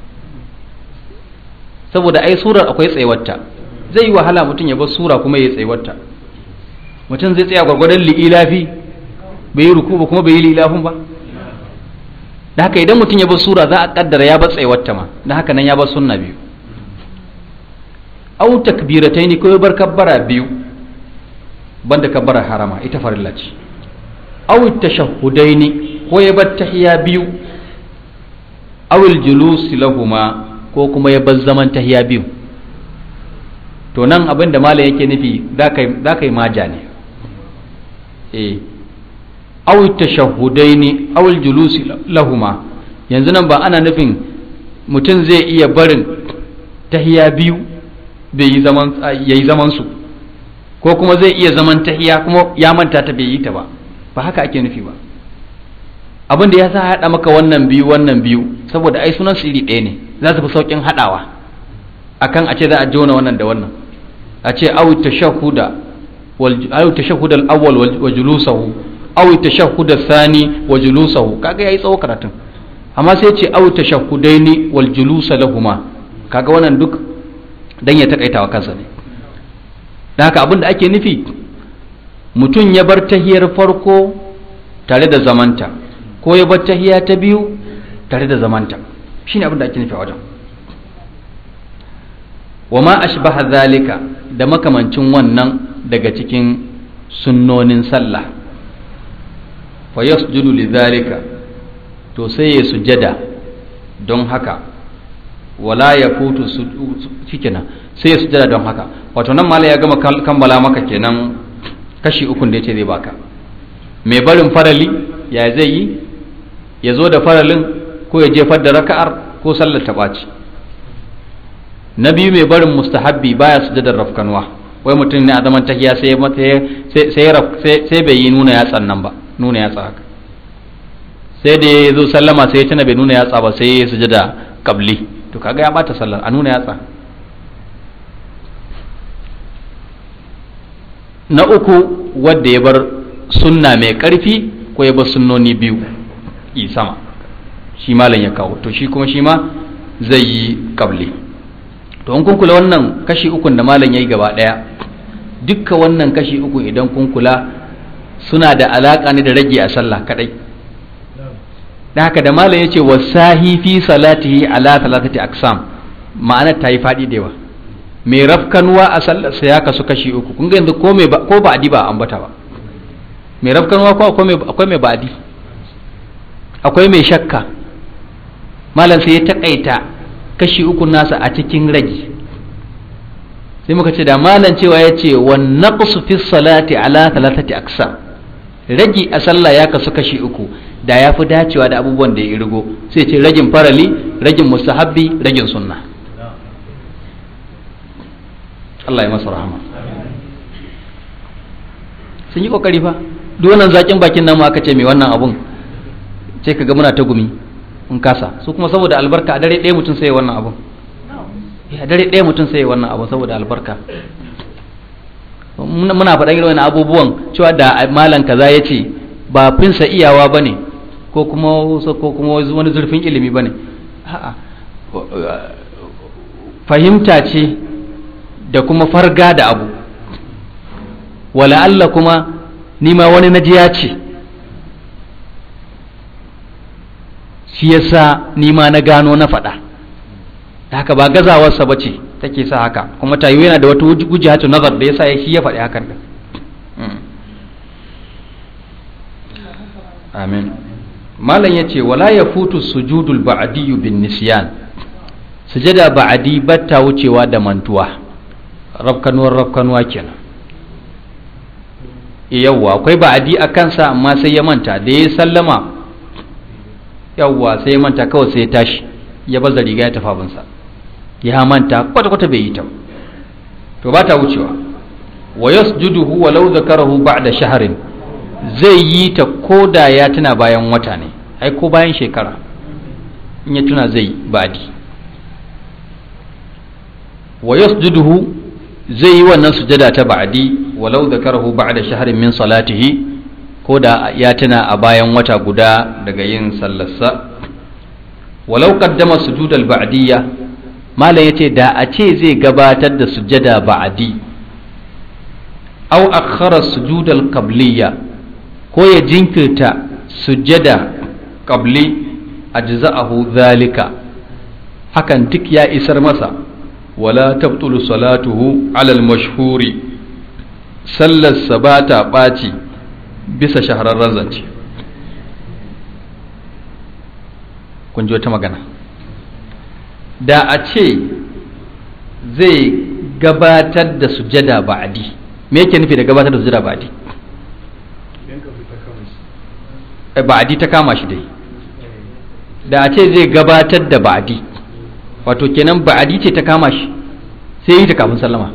saboda ai surar akwai tsayuwarta zai yi wahala mutum ya bar sura kuma ya tsayuwarta mutum zai tsaya gwargwadon li'ilafi bai yi ruku ba kuma bai yi li'ilafin ba da haka idan mutum ya bar sura za a kaddara ya bar tsayuwarta ma da haka nan ya bar sunna biyu au takbirataini ko ya bar kabbara biyu banda kabbara harama ita farilla ce au tashahhudaini ko ya bar tahiya biyu awil julusi lahuma ko kuma ya bar zaman tahiya biyu to nan abin da malam yake nufi za ka yi maja ne eh awil tashahhudaini awil julusi lahuma yanzu nan ba ana nufin mutum zai iya barin tahiya biyu bai yi zaman yayi zaman su ko kuma zai iya zaman tahiya kuma ya manta ta bai yi ta ba ba haka ake nufi ba abin da ya sa haɗa maka wannan biyu wannan biyu saboda ai sunan su iri ɗaya ne za su fi sauƙin haɗawa akan a ce za a jona wannan da wannan a ce aw tashahhuda wal aw tashahhud al awwal wa julusahu aw tashahhud al thani wa julusahu kaga yayi tsawo karatun amma sai ce aw tashahhudaini wal julusa lahuma kaga wannan duk dan ya takaita wa kansa ne dan haka abin da ake nufi mutum ya bar tahiyar farko tare da zamanta ko ya bar tahiya ta biyu tare da zamanta shine abin da ake nufi a wajen wa ma ashbaha zalika da makamancin wannan daga cikin sunnonin sallah fa yasjudu lidhalika to sai ya sujada don haka wala ya futu shikenan sai ya sujada don haka wato nan mala ya gama kammala maka kenan kashi ukun da yace zai baka mai barin farali ya zai yi ya zo da faralin ko ya jefar da raka'ar ko sallar ta ɓaci na biyu mai barin mustahabbi baya sujadar rafkanwa wai mutum ne a zaman tahiya sai sai bai yi nuna yatsan nan ba nuna yatsa haka sai da ya zo sallama sai ya tuna bai nuna yatsa ba sai ya sujada kabli to kaga ya bata sallar a nuna yatsa na uku wadda ya bar sunna mai karfi ko ya bar sunnoni biyu i sama shi malam ya kawo to shi kuma shi ma zai yi kabli to in kun kula wannan kashi ukun da malam ya yi gaba daya dukka wannan kashi uku idan kun kula suna da alaka ne da rage a sallah kadai da haka da malam ya ce wasahi fi salatihi ala talatati aksam ma'anar ta yi faɗi da yawa mai rafkanuwa a sallarsa ya kasu kashi uku kun ga yanzu ko mai ko ba'adi ba ambata ba mai rafkanuwa ko akwai mai ba'adi akwai mai shakka malam sai ya takaita kashi uku nasa a cikin ragi sai muka ce da malam cewa ya ce wa naqsu fi salati ala talatati aksam ragi a sallah ya kasu kashi uku da ya fi dacewa da abubuwan da ya irgo sai ce ragin farali ragin mustahabbi ragin sunna Allah ya masa rahama sun yi kokari fa duk wannan zakin bakin nan aka ce mai wannan abun sai kaga muna ta gumi in kasa su kuma saboda albarka a dare ɗaya mutum sai wannan abun a dare ɗaya mutum sai wannan abun saboda albarka muna faɗan irin wannan abubuwan cewa da malam kaza ya ce ba finsa iyawa ba ne ko kuma ko kuma wani zurfin ilimi ba ne fahimta ce da kuma farga da abu wala Allah kuma nima wani najiya ce shi yasa nima na gano na faɗa da haka ba gazawarsa ba ce take sa haka kuma tayo yana da wata gujihatu nazar da yasa shi ya faɗi hakan da amin malam ya ce wala ya futu sujudul ba'adiyyu bin nisyan sujada ba'adi batta wucewa da mantuwa rafkanuwar rafkanuwa kenan yawwa akwai ba'adi a kansa amma sai ya manta da ya sallama yawwa sai ya manta kawai sai ya tashi ya baza riga ya tafi abinsa ya manta kwata-kwata bai yi ta to ba ta wucewa wa yasjuduhu walau zakarahu ba'da shahrin zai yi ta koda ya tuna bayan wata ne ai ko bayan shekara in ya tuna zai ba'di wa yasjuduhu zai yi wannan sujada ta ba'di walau zakarahu ba'da shahrin min salatihi ko da ya tuna a bayan wata guda daga yin sallarsa walau qaddama sujudal ba'diyya malam yace da a ce zai gabatar da sujada ba'di aw akhara sujudal qabliyya ko ya jinkirta sujada qabli ajza'ahu zalika hakan duk ya isar masa wala tabtulu salatuhu alal mashhuri sallarsa ba ta ɓaci bisa shahararren zance kun ji wata magana da a ce zai gabatar da sujada ba'adi me yake nufi da gabatar da sujada ba'adi ba'adi ta kama shi dai da a ce zai gabatar da ba'adi wato kenan ba'adi ce ta kama shi sai yi ta kafin sallama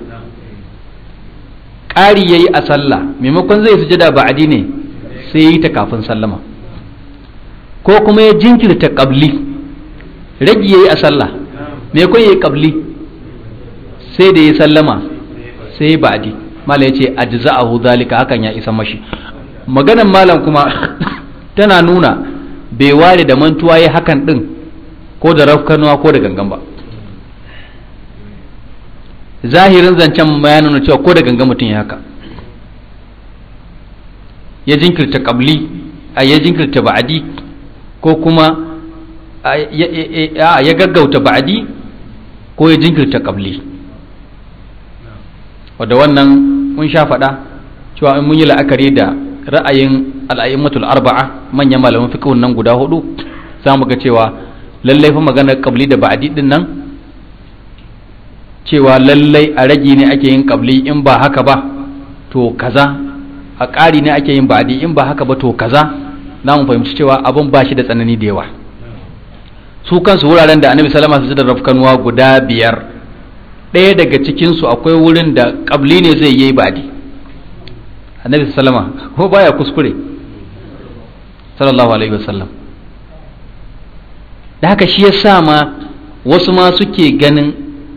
ƙari ya yi a sallah maimakon zai sujada ba'adi ne sai yi ta kafin sallama ko kuma ya jinkirta ƙabli ragi ya yi a sallah maimakon ya yi ƙabli sai da ya sallama sai ba'adi mala ya ce ajza'ahu zalika hakan ya isa mashi maganan malam kuma tana nuna bai ware da mantuwa ya hakan din ko da rafkanuwa ko da gangan ba zahirin zancen ya nuna cewa ko da gangan mutum ya haka ya jinkirta kabli a ya jinkirta ba'adi ko kuma ya gaggauta ba'adi ko ya jinkirta kabli wadda wannan mun sha faɗa cewa in mun yi la'akari da ra'ayin al'ayyimatul arba'a manyan malaman fiqhun nan guda hudu za mu ga cewa lallai fa maganar kabli da ba'adi din nan cewa lallai a ragi ne ake yin kabli in ba haka ba to kaza a ƙari ne ake yin ba'adi in ba haka ba to kaza na mu fahimci cewa abin ba shi da tsanani da yawa su kansu wuraren da annabi salama su da rafkanuwa guda biyar ɗaya daga cikinsu akwai wurin da kabli ne zai yi ba'adi annabi salama ko baya kuskure sallallahu alaihi wasallam da haka shi ya sa ma wasu ma suke ganin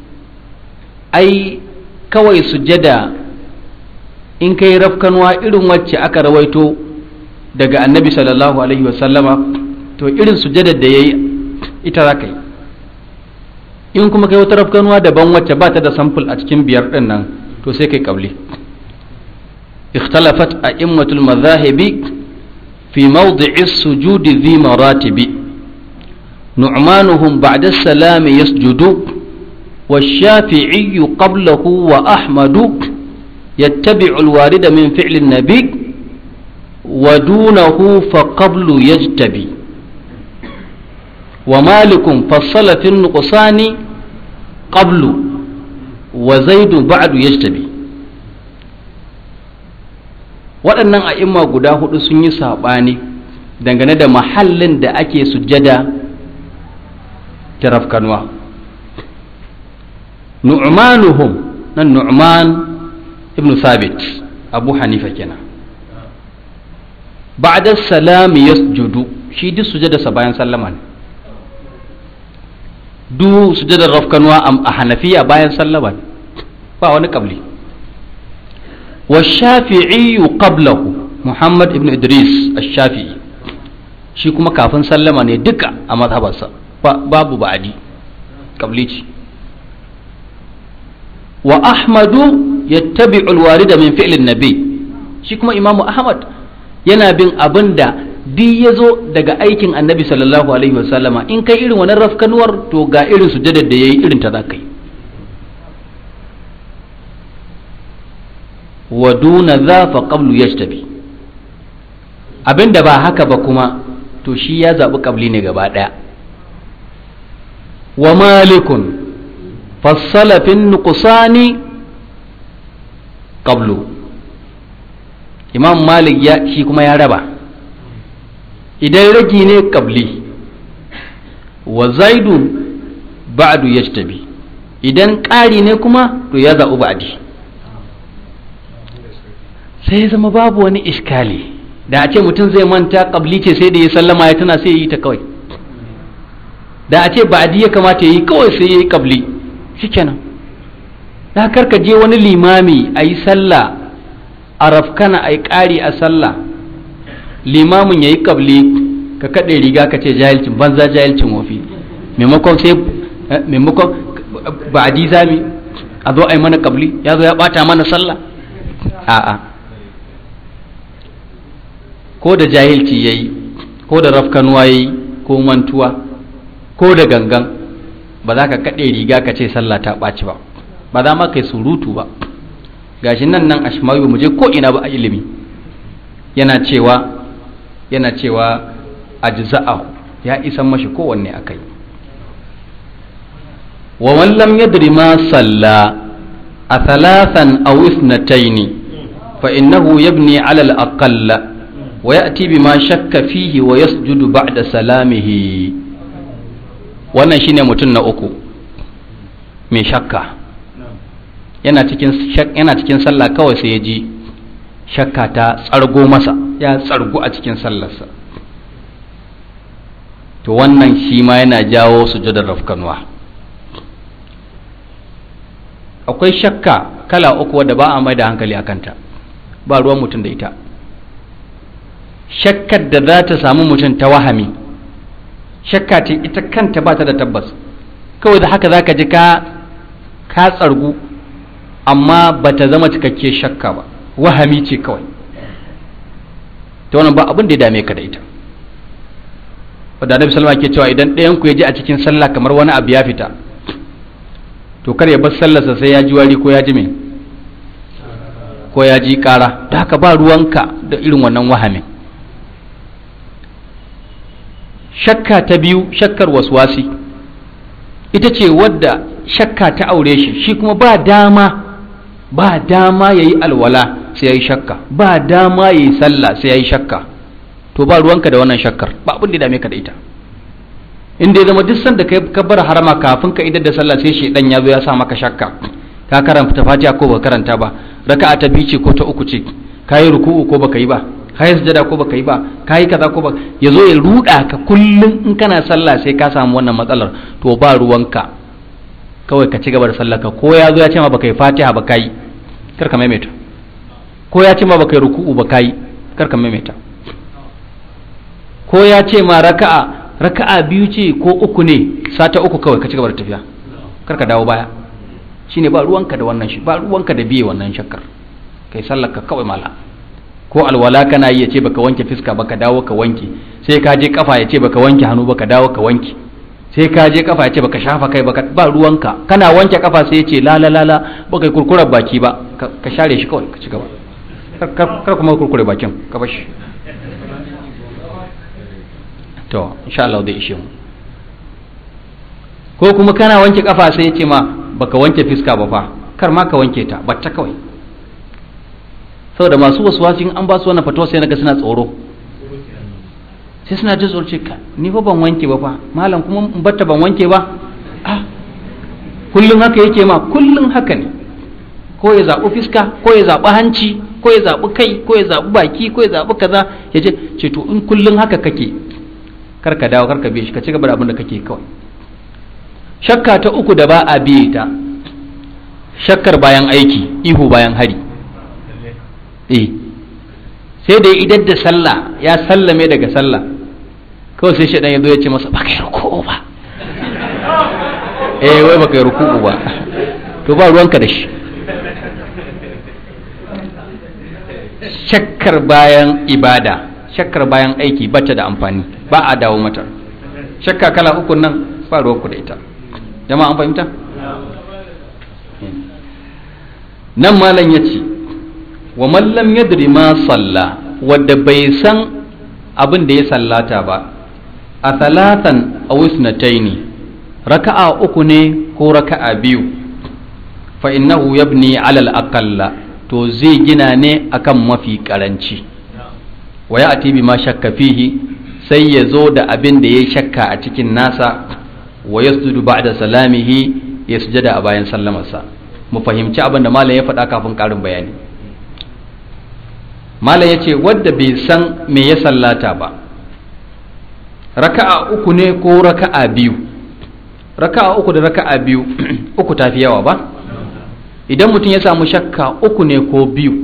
ai kawai sujada in kai rafkanwa irin wacce aka rawaito daga annabi sallallahu alaihi wasallama to irin sujadar da ya yi ita za ka yi in kuma kai wata rafkanwa daban wacce ba ta da samfur a cikin biyar ɗin nan to sai kai kabli اختلفت أئمة المذاهب في موضع السجود ذي مراتب نعمانهم بعد السلام يسجد والشافعي قبله وأحمد يتبع الوارد من فعل النبي ودونه فقبل يجتبي ومالك فصل في النقصان قبل وزيد بعد يجتبي waɗannan a'imma guda hudu sun yi saɓani dangane da mahallin da ake sujjada ta rafkanwa nu'manuhum nan nu'man ibn sabit abu hanifa kenan ba'da salami yasjudu shi duk sujjadarsa bayan sallama ne duk sujjadar rafkanwa a hanafiya bayan sallama ne ba wani kabli والشافعي قبله محمد ابن إدريس الشافعي shi kuma kafin sallama ne duka a mazhabarsa babu ba'adi kablici wa ahmadu yattabi'u alwarida min fi'lin nabi shi kuma imamu ahmad yana bin abin da duk ya zo daga aikin annabi sallallahu alaihi wasallama in kai irin wannan rafkanuwar to ga irin sujadar da yayi irin ta za ka yi wa duna za fa qablu yajtabi abinda ba haka ba kuma to shi ya zaɓi ƙabli ne gaba ɗaya wa malikun fassala fin nuqsani qablu imam malik ya shi kuma ya raba idan ragi ne ƙabli wa zaidun ba'du yajtabi idan ƙari ne kuma to ya zaɓi ba'di sai zama babu wani iskali da a ce mutum zai manta kabli ce sai da ya sallama ya tana sai ya yi ta kawai da a ce ba'adi ya kamata ya yi kawai sai ya yi kabli shikenan da karka je wani limami a yi sallah a rafkana a yi ƙari a sallah limamin ya yi kabli ka kaɗe riga ka ce jahilcin banza jahilcin wofi maimakon sai maimakon ba'adi zami a zo a yi mana kabli ya zo ya ɓata mana sallah a'a ko da jahilci ya yi ko da rafkanuwa ya yi ko mantuwa ko da gangan ba za ka kaɗe riga ka ce sallah ta ɓaci ba ba za ma kai surutu ba gashi nan nan ashmawi mu je ko ina ba a ilimi yana cewa yana cewa ajza'ahu ya isan mashi kowanne akai wa man lam yadri ma salla a thalathan aw ithnatayn fa innahu yabni ala al-aqalla ويأتي بما شك فيه ويسجد بعد سلامه wannan shine mutum na uku mai shakka yana cikin yana cikin sallah kawai sai ya ji shakka ta tsargo masa ya tsargu a cikin sallarsa to wannan shi ma yana jawo sujudar rafkanwa akwai shakka kala uku wadda ba a mai da hankali a kanta ba ruwan mutum da ita shakkar da za ta samu mutum ta wahami shakka ce ita kanta ba ta da tabbas kawai da haka za ka ji ka ka tsargu amma ba ta zama cikakke shakka ba wahami ce kawai ta wannan ba abin da ya dame ka da ita wadda annabi salama ke cewa idan ɗayan ku ya ji a cikin sallah kamar wani abu ya fita to kar ya bar sallarsa sai ya ji wari ko ya ji me ko ya ji ƙara da haka ba ruwanka da irin wannan wahamin shakka ta biyu shakkar waswasi ita ce wadda shakka ta aure shi shi kuma ba dama ba dama ya yi alwala sai ya yi shakka ba dama ya yi sallah sai ya yi shakka to ba ruwanka da wannan shakkar ba abin da dame ka da ita inda ya zama duk sanda ka bar harama kafin ka idar da sallah sai shedan ya zo ya sa maka shakka ka karanta fatiha ko ba karanta ba raka'a ta biyu ce ko ta uku ce ka yi ruku'u ko baka yi ba ka yi sujada ko baka yi ba ka yi kaza ko ba ya zo ya ruda ka kullum in kana sallah sai ka samu wannan matsalar to ba ruwanka kawai ka ci gaba da sallah ka ko ya zo ya ce ma baka yi fatiha ba ka yi kar ka maimaita ko ya ce ma baka yi ruku'u ba ka yi kar ka maimaita ko ya ce ma raka'a raka'a biyu ce ko uku ne sata uku kawai ka ci gaba da tafiya kar ka dawo baya shine ba ruwanka da wannan shi ba ruwanka da biye wannan shakkar kai sallar ka kawai mala ko alwala kana yi ya ce baka wanke fiska baka dawo ka wanke sai ka je kafa ya ce baka wanke hannu baka dawo ka wanke sai ka je kafa ya ce baka shafa kai baka ba ruwanka kana wanke kafa sai ya ce la la la la baka yi kurkurar baki ba ka share shi kawai ka ci gaba kar kuma kurkure bakin ka bashi to insha Allah zai ishe mu ko kuma kana wanke kafa sai ya ce ma baka wanke fiska ba fa kar ma ka wanke ta batta kawai saboda masu wasu wasu an ba su wannan fatawa sai naga suna tsoro sai suna jin tsoro ce ka ni fa ban wanke ba fa malam kuma in batta ban wanke ba ah kullun haka yake ma kullun haka ne ko ya zaɓi fiska ko ya zaɓi hanci ko ya zaɓi kai ko ya zaɓi baki ko ya zaɓi kaza ya ce ce to in kullun haka kake kar ka dawo kar ka biye shi ka ci gaba da abin da kake kawai shakka ta uku da ba a biye ta shakkar bayan aiki ihu bayan hari eh sai da idan da sallah ya sallame daga sallah kawai sai shaɗan ya zo ya ce masa baka yi ruku'u ba eh wai baka yi ruku'u ba to ba ruwanka da shi shakkar bayan ibada shakkar bayan aiki bata da amfani ba a dawo mata shakka kala uku nan ba ruwanku da ita jama'a an fahimta nan malam ya ce wa mallam yadri ma salla wadda bai san abin da ya sallata ba a talatan a wisnataini raka'a uku ne ko raka'a biyu fa innahu yabni alal aqalla to zai gina ne akan mafi karanci wa ya ati ma shakka fihi sai ya zo da abin da ya shakka a cikin nasa wa yasjudu ba'da salamihi ya sujada a bayan sallamarsa mu fahimci abin da malam ya faɗa kafin ƙarin bayani malam ya ce wadda bai san me ya sallata ba raka'a uku ne ko raka'a biyu raka'a uku da raka'a biyu uku tafi yawa ba idan mutum ya samu shakka uku ne ko biyu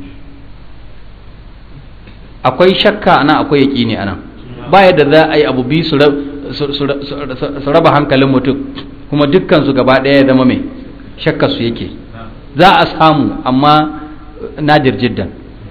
akwai shakka ana akwai yaƙini ana ba yadda za a yi abu biyu su raba hankalin mutum kuma dukkansu gaba ɗaya ya zama mai shakka su yake za a samu amma nadir jiddan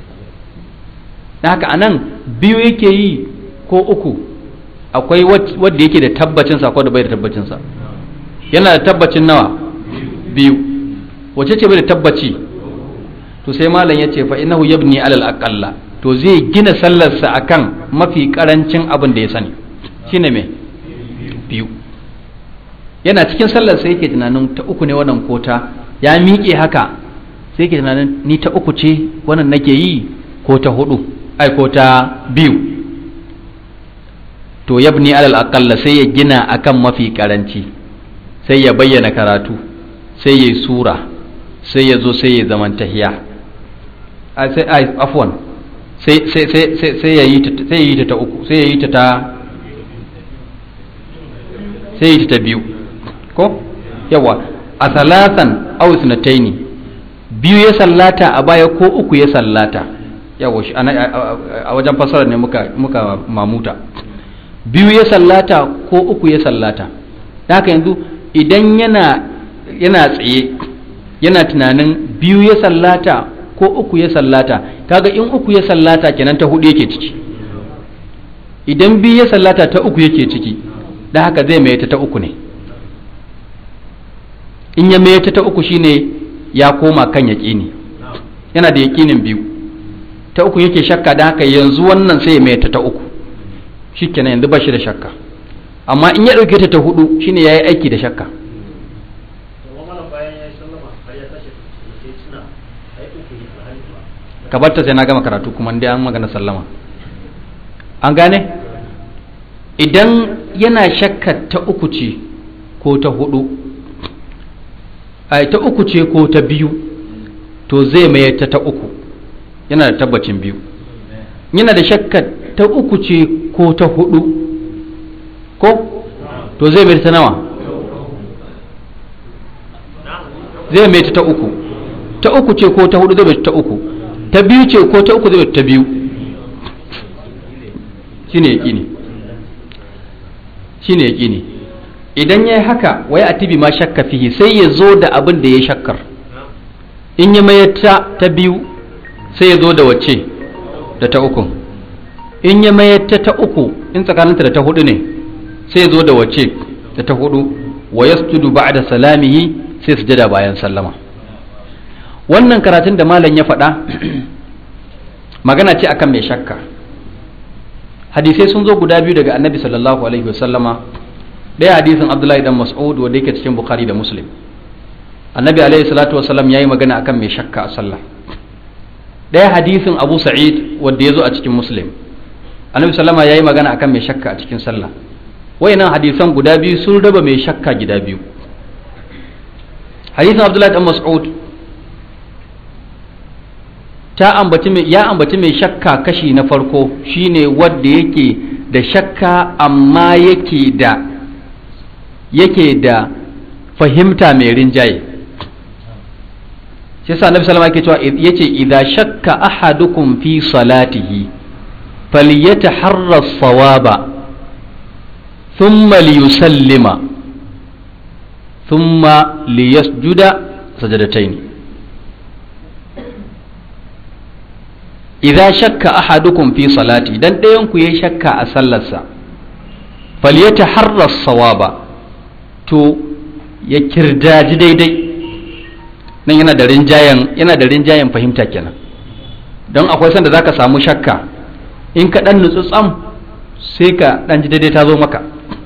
na haka anan biyu yake yi ko uku akwai wadda yake da tabbacinsa ko da bai da tabbacinsa yana da tabbacin nawa biyu wace ce bai da tabbaci to sai malam ya ce fa innahu yabni alal aqalla to zai gina sallarsa akan mafi karancin abin da ya sani shine me biyu yana cikin sallarsa yake tunanin ta uku ne wannan kota ya miƙe haka sai yake tunanin ni ta uku ce wannan nake yi ko ta hudu ai ko ta biyu to yabni alal aqalla sai ya gina akan mafi karanci sai ya bayyana karatu sai ya yi sura sai ya zo sai ya zaman tahiya sai afwan sai sai sai sai ya yi ta sai ya yi ta ta uku sai ya yi ta ta sai ya yi ta biyu ko yawa a salatan aw sunataini biyu ya sallata a baya ko uku ya sallata yawa shi a wajen fasara ne muka muka mamuta biyu ya sallata ko uku ya sallata haka yanzu idan yana yana tsaye yana tunanin biyu ya sallata ko uku ya sallata kaga in uku ya sallata kenan ta hudu yake ciki idan biyu ya sallata ta uku yake ciki da haka zai mai ta uku ne in ya mai ta uku shine ya koma kan yaƙini yana da yaƙinin biyu ta uku yake shakka da haka yanzu wannan sai ya mai ta uku shikenan yanzu ba shi da shakka amma in ya ɗauke ta ta hudu shine ya yi aiki da shakka ka barta sai na gama karatu kuma dai an magana sallama an gane idan yana shakka ta uku ce ko ta hudu ai ta uku ce ko ta biyu to zai mai ta ta uku yana da tabbacin biyu yana da shakka ta uku ce ko ta hudu ko to zai mai ta nawa zai mai ta uku ta uku ce ko ta hudu zai mai ta uku ta biyu ce ko ta uku zai mai ta biyu shine yaqini shine yaqini idan yayi haka wai atibi ma shakka fihi sai ya zo da abin da ya shakkar in ya mayar ta ta biyu sai ya zo da wacce da ta uku in ya mayar ta ta uku in tsakaninta da ta hudu ne sai ya zo da wacce da ta hudu wa yasjudu ba'da salamihi sai sujada bayan sallama wannan karatun da malam ya faɗa magana ce akan mai shakka hadisai sun zo guda biyu daga annabi sallallahu alaihi wasallama ɗaya hadisin abdullahi dan mas'ud wanda yake cikin bukhari da muslim annabi alaihi salatu wasallam yayi magana akan mai shakka a sallah ɗaya hadisin abu sa'id wanda ya zo a cikin muslim annabi sallama yayi magana akan mai shakka a cikin sallah wayannan hadisan guda biyu sun raba mai shakka gida biyu hadisin abdullahi dan mas'ud ta ambaci mai ya ambaci mai shakka kashi na farko shine wanda yake da shakka amma yake da yake da fahimta mai rinjaye shi yasa annabi sallama yake cewa yace idza shakka ahadukum fi salatihi falyataharra as-sawaba thumma liyusallima thumma liyasjuda sajadatayn idza shakka ahadukum fi salati dan ɗayan ku yayi shakka a sallarsa falyataharra as-sawaba to ya kirdaji daidai nan yana da rinjayen yana da rinjayen fahimta kenan don akwai sanda zaka samu shakka in ka dan nutsu tsam sai ka dan ji daidai ta zo maka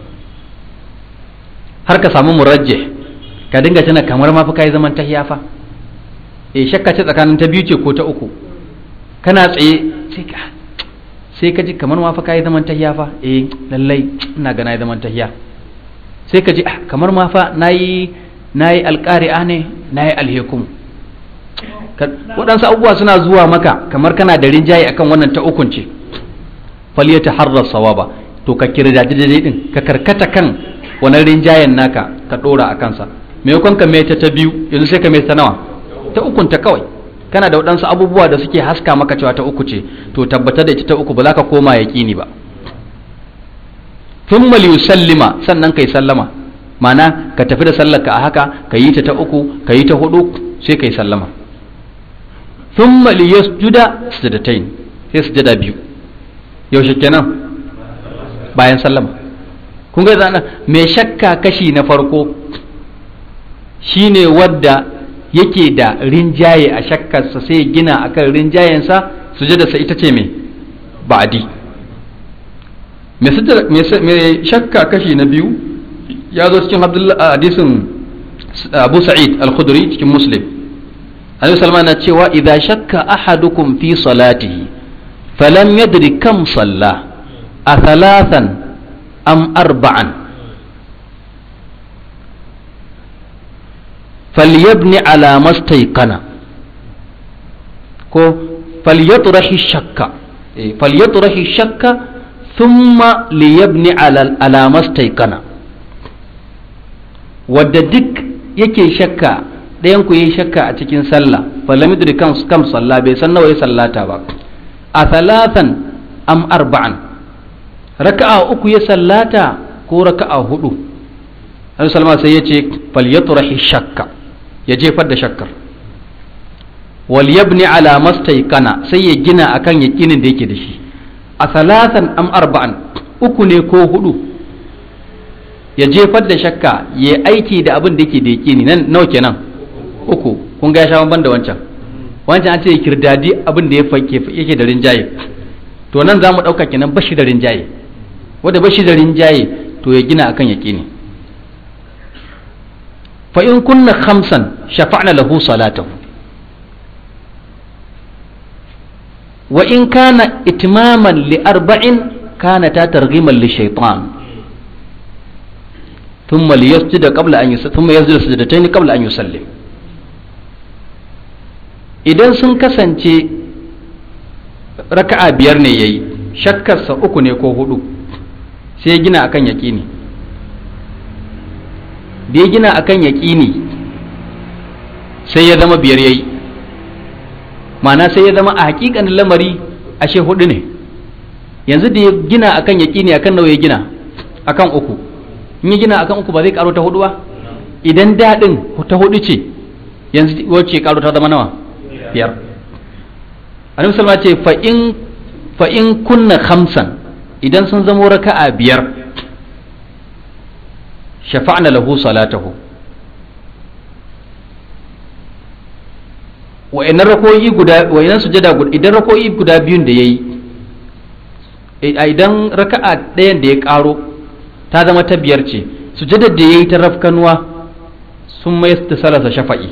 har ka samu murajje ka dinga tana kamar ma fa kai zaman tahiya fa eh shakka ce tsakanin ta biyu ce ko ta uku kana tsaye sai ka sai ka ji kamar ma fa kai zaman tahiya fa eh lallai ina ga nayi zaman tahiya sai ka ji kamar ma fa nayi nayi alqari'a ne nayi alhekum waɗansu abubuwa suna zuwa maka kamar kana da rinjaye akan wannan ta ukun ce faliyata harrar sawaba to ka kirda daidai din ka karkata kan wannan rinjayen naka ka dora a kansa maimakon ka mai ta ta biyu yanzu sai ka mai ta nawa ta ukun ta kawai kana da waɗansu abubuwa da suke haska maka cewa ta uku ce to tabbatar da ita ta uku ba za ka koma yaƙini ba thumma liyusallima sannan kai sallama ma'ana ka tafi da sallarka a haka ka yi ta ta uku ka yi ta hudu sai kai sallama thumma liyasjuda sujadatain sai sujada biyu yaushe kenan bayan sallama kun ga zana mai shakka kashi na farko shine wadda yake da rinjaye a shakkarsa sai gina akan rinjayensa sujadarsa ita ce mai ba'adi mai shakka kashi na biyu ya zo cikin hadisin abu sa'id al-khudri cikin muslim annabi salman na cewa idza shakka ahadukum fi salatihi falam yadri kam salla a thalathan am arba'an falyabni ala mastayqana ko falyatrahi shakka falyatrahi shakka thumma liyabni ala ala mastayqana wadda duk yake shakka ɗayan ku yi shakka a cikin sallah falam yadri kam kam salla bai san nawa ya sallata ba a thalathan am arba'an raka'a uku ya sallata ko raka'a hudu Annabi salma sai ya ce falyatrahi shakka ya jefar da shakkar wal yabni ala mastayqana sai ya gina akan yakinin da yake da shi a thalathan am arba'an uku ne ko hudu ya jefar da shakka ya aiki da abin da yake da yakini nan nawa kenan uku kun ga ya sha ban da wancan wancan an ce ya kirdadi abin da yake da rinjaye to nan za mu ɗauka kenan bashi da rinjaye wanda bashi da rinjaye to ya gina akan yaƙini fa in kunna khamsan shafa'na lahu salatahu wa in kana itmaman li arba'in kana ta targhiman li shaytan thumma liyasjuda qabla an yusallim thumma yasjudu sajdatayn qabla an yusallim idan sun kasance raka'a biyar ne yayi shakkarsa uku ne ko hudu sai ya gina akan yaƙini da ya gina akan yaƙini sai ya zama biyar yayi ma'ana sai ya zama a hakikanin lamari ashe hudu ne yanzu da ya gina akan yaƙini akan nawa ya gina akan uku in ya gina akan uku ba zai karo ta hudu ba idan daɗin ta hudu ce yanzu wacce karo ta zama nawa biyar annabi salma ce fa in fa in kunna khamsan idan sun zama raka'a biyar shafa'na lahu salatahu wa'annan rakoyi guda wa'annan sujada idan rakoyi guda biyun da yayi idan raka'a ɗayan da ya ƙaro ta zama ta biyar ce sujadar da yayi ta rafkanuwa sun mai da salasa shafa'i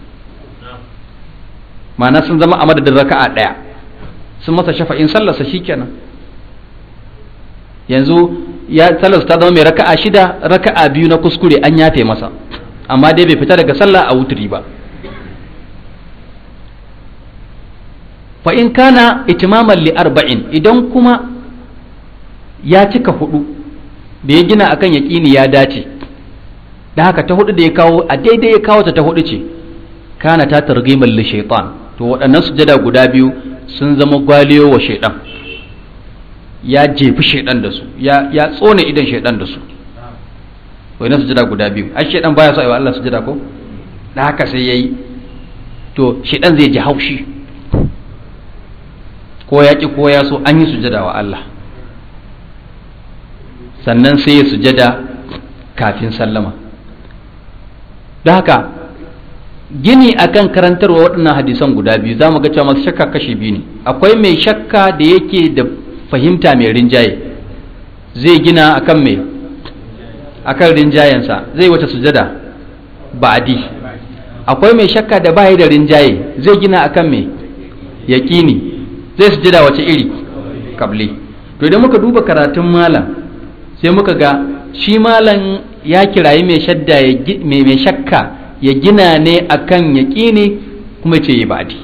ma'ana sun zama a madadin raka'a ɗaya sun masa shafa'in sallarsa shikenan yanzu ya sallarsa ta zama mai raka'a shida raka'a biyu na kuskure an yafe masa amma dai bai fita daga sallah a wuturi ba fa in kana itimaman li arba'in idan kuma ya cika hudu da ya gina akan yaƙini ya dace da haka ta hudu da ya kawo a daidai ya kawo ta ta hudu ce kana ta targhimar li shaitan to waɗannan sujada guda biyu sun zama gwaliyo wa shaitan ya jefi shaitan da su ya ya tsone idan shaitan da su waɗannan sujada guda biyu ai shaitan baya so ayi wa Allah sujada ko da haka sai yayi to shaitan zai ji haushi ko ya ki ko ya so an yi sujada wa Allah sannan sai ya sujada kafin sallama da haka gini akan karantarwa waɗannan hadisan guda biyu za mu ga cewa masu shakka kashi biyu ne akwai mai shakka da yake da fahimta mai rinjaye zai gina akan mai akan rinjayensa zai wace sujada ba'adi akwai mai shakka da bayi da rinjaye zai gina akan mai yaƙini zai sujada wace iri kabli to idan muka duba karatun malam sai muka ga shi malam ya kirayi mai shadda mai shakka ya gina ne akan yaƙini kuma ce yi ba'adi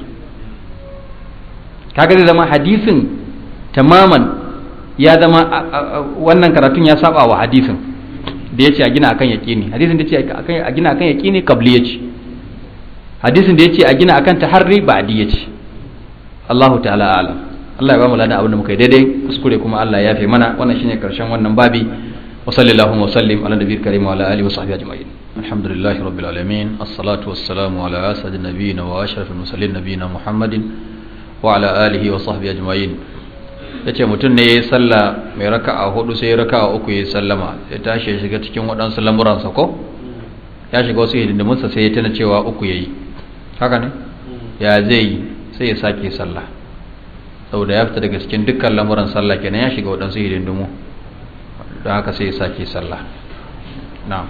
kaga zai zama hadisin tamaman ya zama wannan karatun ya saba wa hadisin da ya ce a gina akan yaƙini hadisin da ya ce a gina akan yaƙini kabli ya ce hadisin da ya ce a gina akan taharri ba'adi ya ce Allahu ta'ala alam Allah ya ba mu ladan abin da muka yi daidai kuskure kuma Allah ya fi mana wannan shine karshen wannan babi wa sallallahu wa sallim ala nabiyil karim wa ala alihi wa sahbihi ajma'in alhamdulillahi rabbil alamin as-salatu was-salamu ala asadin nabiyina wa ashrafil mursalin nabiyina muhammadin wa ala alihi wa sahbihi ajma'in yace mutum ne yayi sallah mai raka'a hudu sai raka'a uku yayi sallama ya tashi ya shiga cikin waɗansu lamuransa ko ya shiga wasu hidindimunsa sai ya tana cewa uku yayi haka ne ya zai yi sai ya sake sallah saboda ya fita daga cikin dukkan lamuran sallah kenan ya shiga waɗansu hidindimu don haka sai ya sake sallah na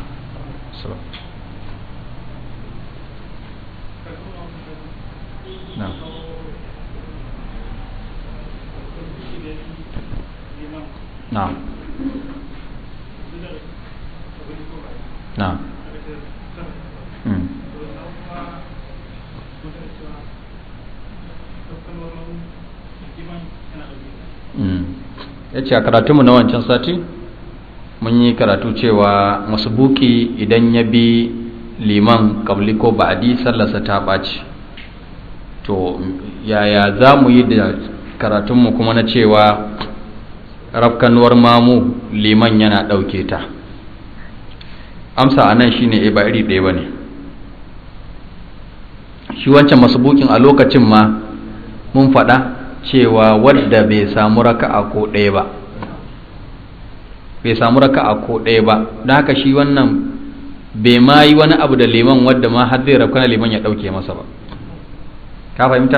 na na ya ce a karatunmu na wancan sati mun yi karatu cewa masubuki idan ya bi liman kabli ko ba'adi sallarsa ta ɓaci to yaya za mu yi da karatunmu kuma na cewa rafkanuwar mamu liman yana ɗauke ta amsa a nan shi ne ba iri ɗaya ba ne shi wancan masubukin a lokacin ma mun faɗa cewa wadda bai samu raka'a ko ɗaya ba bai samu raka'a ko ɗaya ba don haka shi wannan bai ma yi wani abu da liman wadda ma har zai rafkana liman ya ɗauke masa ba ka fahimta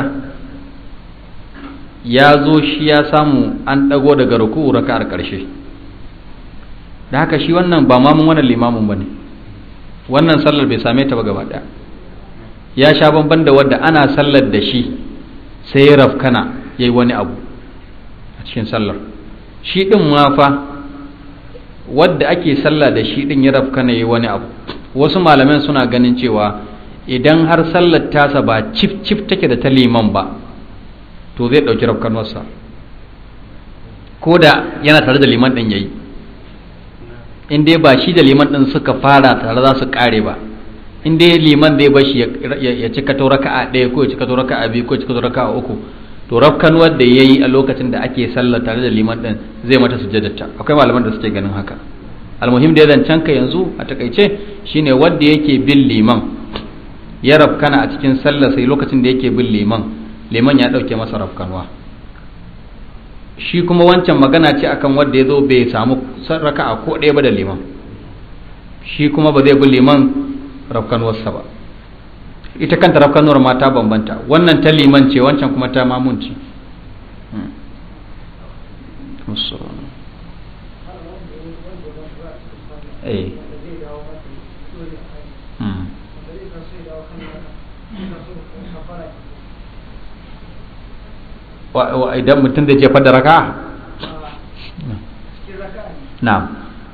ya zo shi ya samu an ɗago daga ruku'u raka'ar ƙarshe da haka shi wannan ba mamun wannan limamin ba ne wannan sallar bai same ta ba gaba ɗaya ya sha bamban da wadda ana sallar da shi sai ya rafkana ya yi wani abu a cikin sallar shi ɗin ma fa wadda ake sallah da shi ɗin ya rafkana ya yi wani abu wasu malaman suna ganin cewa idan har sallar tasa ba cif cif take da ta liman ba to zai ɗauki rafkanuwarsa ko da yana tare da liman ɗin yayi in dai ba shi da liman ɗin suka fara tare za su ƙare ba in dai liman zai bashi ya cika to raka'a ɗaya ko ya cika to raka'a biyu ko ya cika to raka'a uku to rafkanuwar da yayi a lokacin da ake sallah tare da liman ɗin zai mata sujjadarta akwai malaman da suke ganin haka almuhim da ya zancen ka yanzu a takaice shine wanda yake bin liman ya rafkana a cikin sallah sai lokacin da yake bin liman liman ya ɗauke masa rafkanuwa shi kuma wancan magana ce akan wanda ya zo bai samu raka'a ko ɗaya ba da liman shi kuma ba zai bi liman rafkanuwarsa ba ita kanta rafkanuwar ma ta bambanta wannan ta liman ce wancan kuma ta mamunci idan mutum da jefa da raka na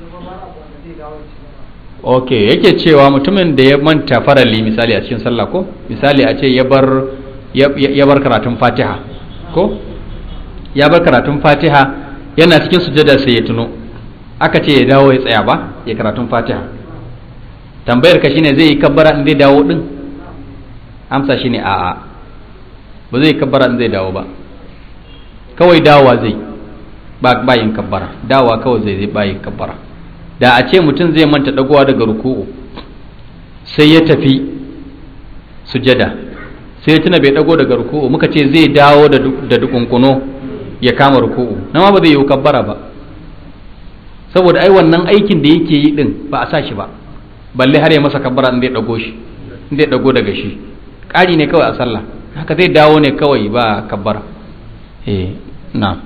ok yake cewa mutumin da ya manta farali misali a cikin sallah ko misali a ce ya bar karatun fatiha ko ya bar karatun fatiha yana cikin sujada sai ya tuno aka ce ya dawo ya tsaya ba ya karatun fatiha tambayar ka shine zai yi kabbara in zai dawo din amsa shine a'a ba zai kabbara in zai dawo ba kawai dawa zai ba bayin kabbara dawa kawai zai zai bayin kabbara da a ce mutum zai manta dagowa daga ruku'u sai ya tafi sujada sai ya tuna bai dago daga ruku'u muka ce zai dawo da dukunkuno ya kama ruku'u na ma ba zai yi kabbara ba saboda ai wannan aikin da yake yi din ba a sa shi ba balle har ya masa kabbara in zai dago shi in zai dago daga shi ƙari ne kawai a sallah haka zai dawo ne kawai ba kabbara eh na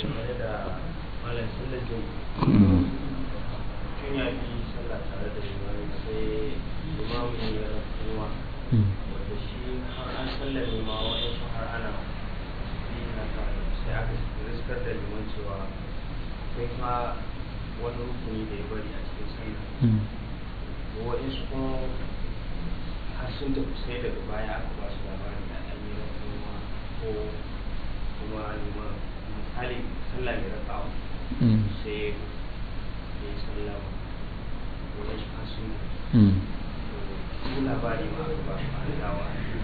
wani rukuni da ya bari a cikin sallah waɗansu kuma har sun tafi sai daga baya aka ba su labarin da an yi rafuwa ko kuma misali sallah mai rakawa sai ya yi sallah waɗansu har sun tafi labari ma aka ba su an dawa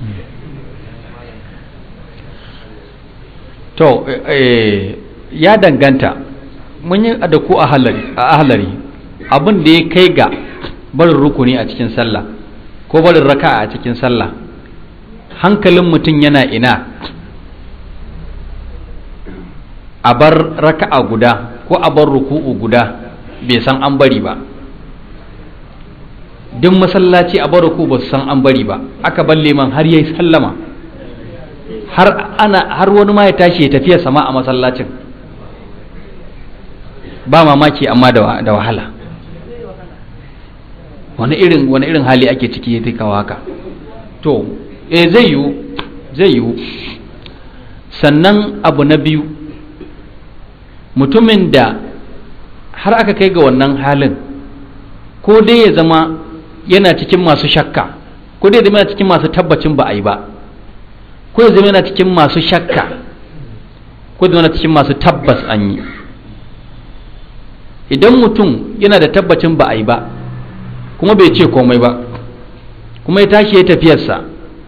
to ya danganta mun yi da ku a ahalari abin da ya kai ga barin rukuni a cikin sallah ko barin raka a cikin sallah hankalin mutum yana ina a bar raka'a guda ko a bar ruku'u guda bai san an bari ba duk masallaci a bar ruku ba su san an bari ba aka bar liman har yayi sallama har ana har wani ma ya tashi ya tafiya sama a masallacin ba mamaki amma da wahala wani irin wani irin hali ake ciki ya kawo haka to eh zai yiwu zai yiwu sannan abu na biyu mutumin da har aka kai ga wannan halin ko dai ya zama yana cikin masu shakka ko dai ya zama yana cikin masu tabbacin ba a yi ba ko ya zama yana cikin masu shakka ko ya zama yana cikin masu tabbas an yi idan mutum yana da tabbacin ba a yi ba kuma bai ce komai ba kuma ya tashi ya tafiyarsa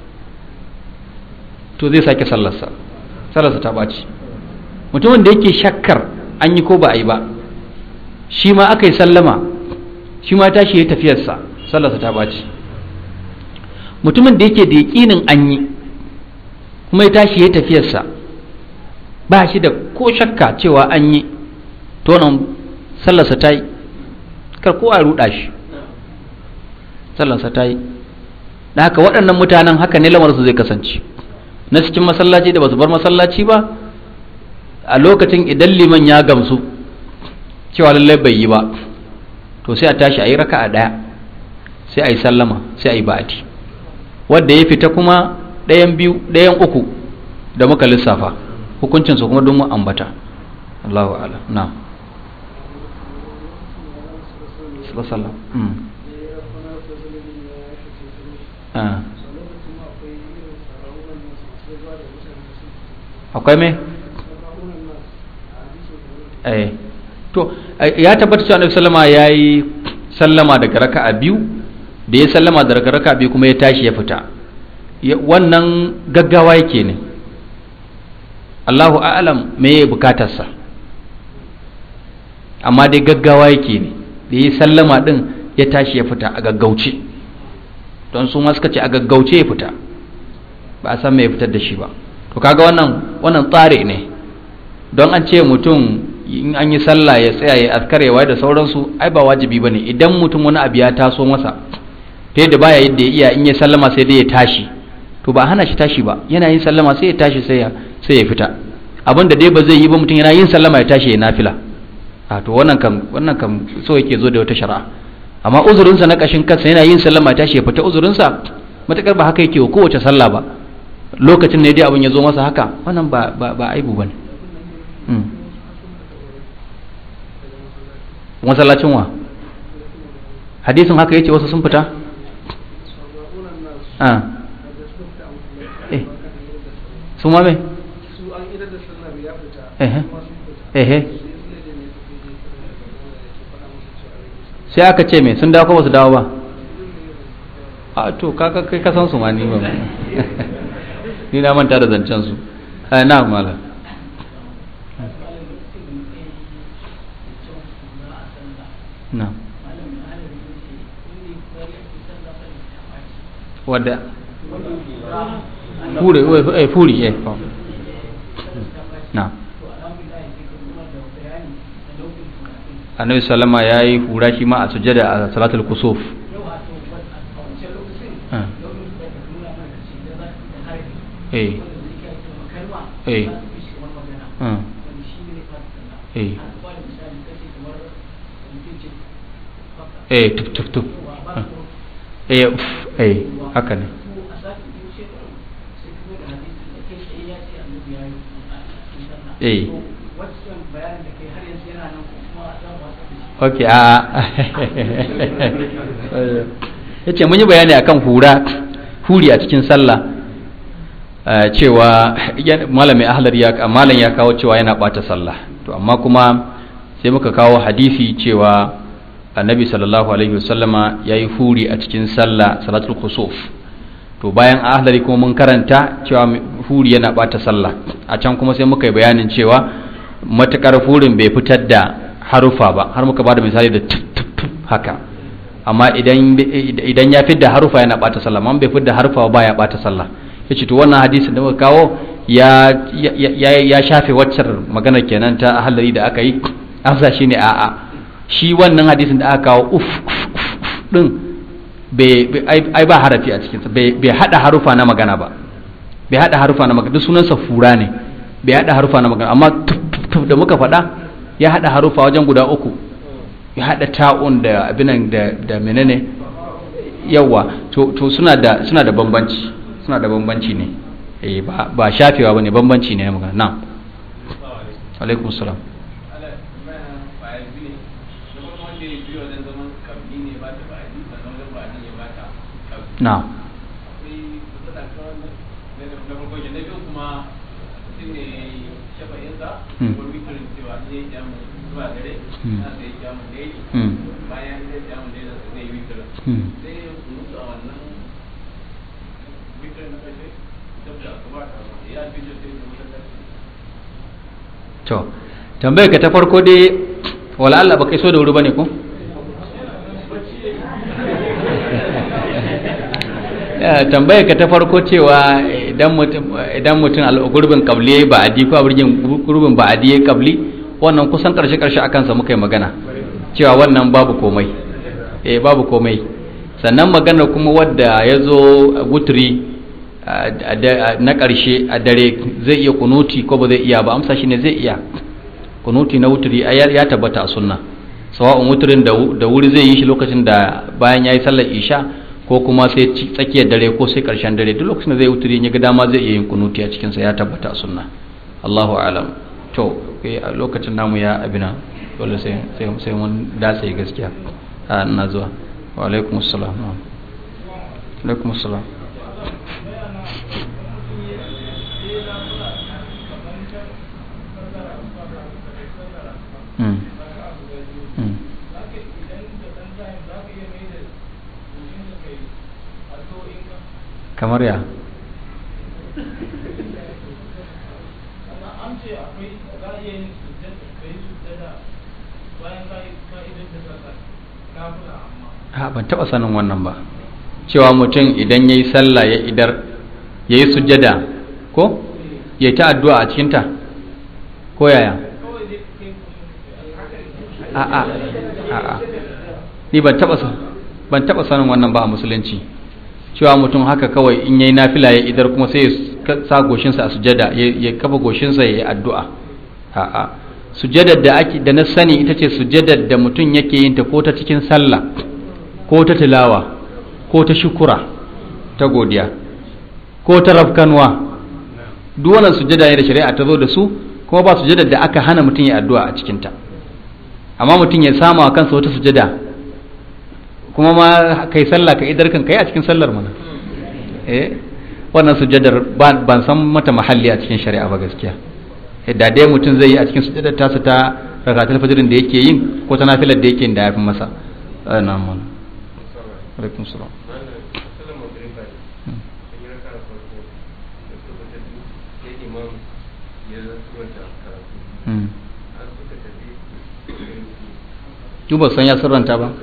to zai sake sallarsa sallarsa ta ɓaci mutumin da yake shakkar an yi ko ba a yi ba shi ma aka yi sallama shi ma tashi ya tafiyarsa sallarsa ta ɓaci mutumin da yake da yaƙinin an yi kuma ya tashi ya tafiyarsa ba shi da ko shakka cewa an yi to nan sallarsa ta yi kar ko a ruɗa shi sallarsa ta yi da haka waɗannan mutanen haka ne lamarsu zai kasance na cikin masallaci da ba su bar masallaci ba a lokacin idan liman ya gamsu cewa lallai bai yi ba to sai a tashi a yi raka a ɗaya sai a yi sallama sai a yi ba'ati wadda ya fita kuma ɗayan biyu ɗayan uku da muka lissafa hukuncinsu kuma don mu ambata Allahu ala na sallallahu akwai me eh to ya tabbata cewa annabi sallama yayi sallama daga raka'a biyu da ya sallama daga raka'a biyu kuma ya tashi ya fita wannan gaggawa yake ne Allahu a'lam me ya bukatarsa amma dai gaggawa yake ne da ya sallama din ya tashi ya fita a gaggauce don su ma suka ce a gaggauce ya fita ba a san me ya fitar da shi ba to kaga wannan wannan tsare ne don an ce mutum in an yi sallah ya tsaya ya askarewa da sauransu ai ba wajibi bane idan mutum wani abu ya taso masa ta yadda baya yadda ya iya in ya sallama sai dai ya tashi to ba hana shi tashi ba yana yin sallama sai ya tashi sai ya sai ya fita abin da dai ba zai yi ba mutum yana yin sallama ya tashi ya nafila a to wannan kam wannan kam so yake zo da wata shari'a amma uzurinsa na kashin kansa yana yin sallama ya tashi ya fita uzurinsa matakar ba haka yake wa kowace sallah ba lokacin ne dai abin ya zo masa haka wannan ba ba, ba aibu bane masallacin wa hadisin haka yace wasu sun fita a eh su ma me eh eh sai aka ce me sun dawo ko ba su dawo ba a to kaka kai ka san su ma ni ba ni na manta da zancen su na mala na wadda fure eh furi eh na annabi sallama ya yi hura shi ma a sujada a salatul kusuf eh eh eh eh tuf tuf tuf eh eh haka ne eh ok a ya ce mun yi bayani akan hura huri a cikin sallah cewa malami ahlar ya malam ya kawo cewa yana bata sallah to amma kuma sai muka kawo hadisi cewa annabi sallallahu alaihi wasallama ya yi huri a cikin sallah salatul khusuf to bayan ahlari kuma mun karanta cewa huri yana bata sallah a can kuma sai muka yi bayanin cewa matukar hurin bai fitar da harufa ba har muka bada misali da haka amma idan idan ya fitar da harufa yana bata sallah amma bai fitar da harufa ba ya bata sallah yace to wannan hadisin da muka kawo ya ya ya shafe waccar maganar kenan ta ahlari da aka yi amsa shine a'a shi wannan hadisin da aka kawo uf din ai ba harafi a cikinsa bai hada harufa na magana ba bai hada harufa na magana duk sunansa fura ne bai hada harufa na magana amma tuf da muka faɗa ya hada harufa wajen guda uku ya hada ta'un da abinan da da menene yawa to to suna da suna da bambanci suna da bambanci ne eh ba ba shafewa bane bambanci ne na magana na'am alaikum salam na to tambayar ka ta farko dai wala Allah ba kai so da wuri bane ko tambayar ka ta farko cewa idan mutum idan mutum gurbin kabli ba adi ko abirgin gurbin ba adi kabli wannan kusan karshe karshe akan sa muka yi magana cewa wannan babu komai eh babu komai sannan magana kuma wadda ya zo wutri na karshe a dare zai iya kunuti ko ba zai iya ba amsa shine zai iya kunuti na wutri ya tabbata a sunna sawa'un wutrin da wuri zai yi shi lokacin da bayan yayi sallar isha ko kuma sai tsakiyar dare ko sai karshen dare duk lokacin da zai wuturi ya ga dama zai iya yin kunuti a cikinsa ya tabbata sunna Allahu alam to a lokacin namu ya abina dole sai sai mun dace gaskiya a ina zuwa wa alaikum assalam alaikum assalam Mm. Mm. kamar ya ha ban taba sanin wannan ba cewa mutum idan ya yi sallah ya idar ya yi sujjada ko ya ta addu'a a cikinta ko yaya a a a a ni ban taba sa- ban taba sanin wannan ba a musulunci cewa mutum haka kawai in yayi nafila ya idar kuma sai ya ka- sa goshinsa a sujjada ya ya kafa goshinsa ya yi addu'a a a sujjadar da ake da na sani ita ce sujjadar da mutum yake yin ta ko ta cikin sallah ko ta tilawa ko ta shukura ta godiya ko ta rafkanwa duk wannan sujjada ne da shari'a ta zo da su kuma ba sujjada da aka hana mutum ya addu'a a cikinta amma mutum ya sama wa kansa wata sujjada kuma ma kai sallah ka idar kan kai a cikin sallar mana eh wannan sujjadar ba- ban san mata mahalli a cikin shari'a ba gaskiya Eh, da dai mutum zai yi a cikin sujjadar tasa ta rakatul fajrin da yake yin ko ta nafilar da yake yin da yafi masa Eh, na'am mana alaikum salam Mm. Duk ba san ya sirranta ba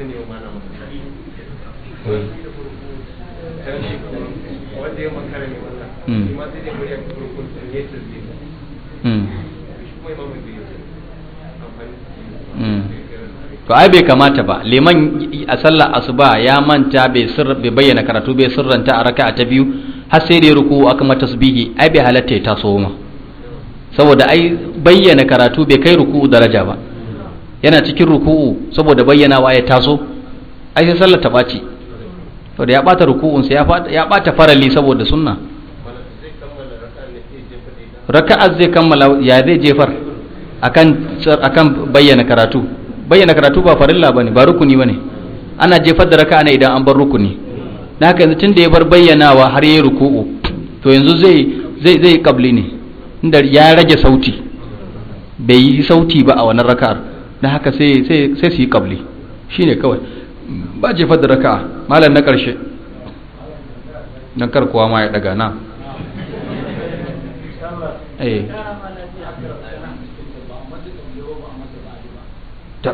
Mm. Mm. Mm. to ai bai kamata ba liman a sallar asuba ya manta bai sir bai bayyana karatu bai sirranta a raka'a ta biyu har sai da ya ruku aka mata tasbihi ai bai halatta ya taso ma saboda ai bayyana karatu bai kai ruku'u daraja ba yana cikin ruku'u saboda bayyanawa ya taso ai sai sallar ta ɓaci to da ya ɓata ruku'unsa ya fa- ya ɓata farali saboda sunna raka'ar zai kammala ya zai jefar akan akan bayyana karatu bayyana karatu ba farilla bane ba rukuni bane ana jefar da raka'a ne idan an bar rukuni dan haka yanzu tunda ya bar bayyanawa har yayi ruku'u to yanzu zai zai zai kabli ne inda ya rage sauti bai yi sauti ba a wannan raka'ar dan haka sai sai sai su yi kabli shine kawai ba jefar da raka'a malam na karshe dan kar kowa ma ya daga na eh ta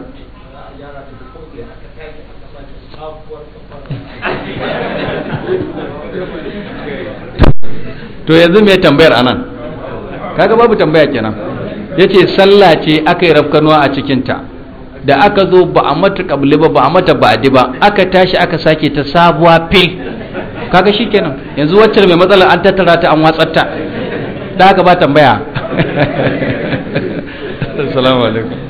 to yanzu me tambayar anan kaga babu tambaya kenan yace sallah ce aka yi rafkanuwa a cikinta da aka zo ba a mata kabli ba ba a mata ba'di ba aka tashi aka sake ta sabuwa fil kaga shikenan yanzu wacce mai matsalar an tattara ta an watsar ta da haka ba tambaya assalamu alaikum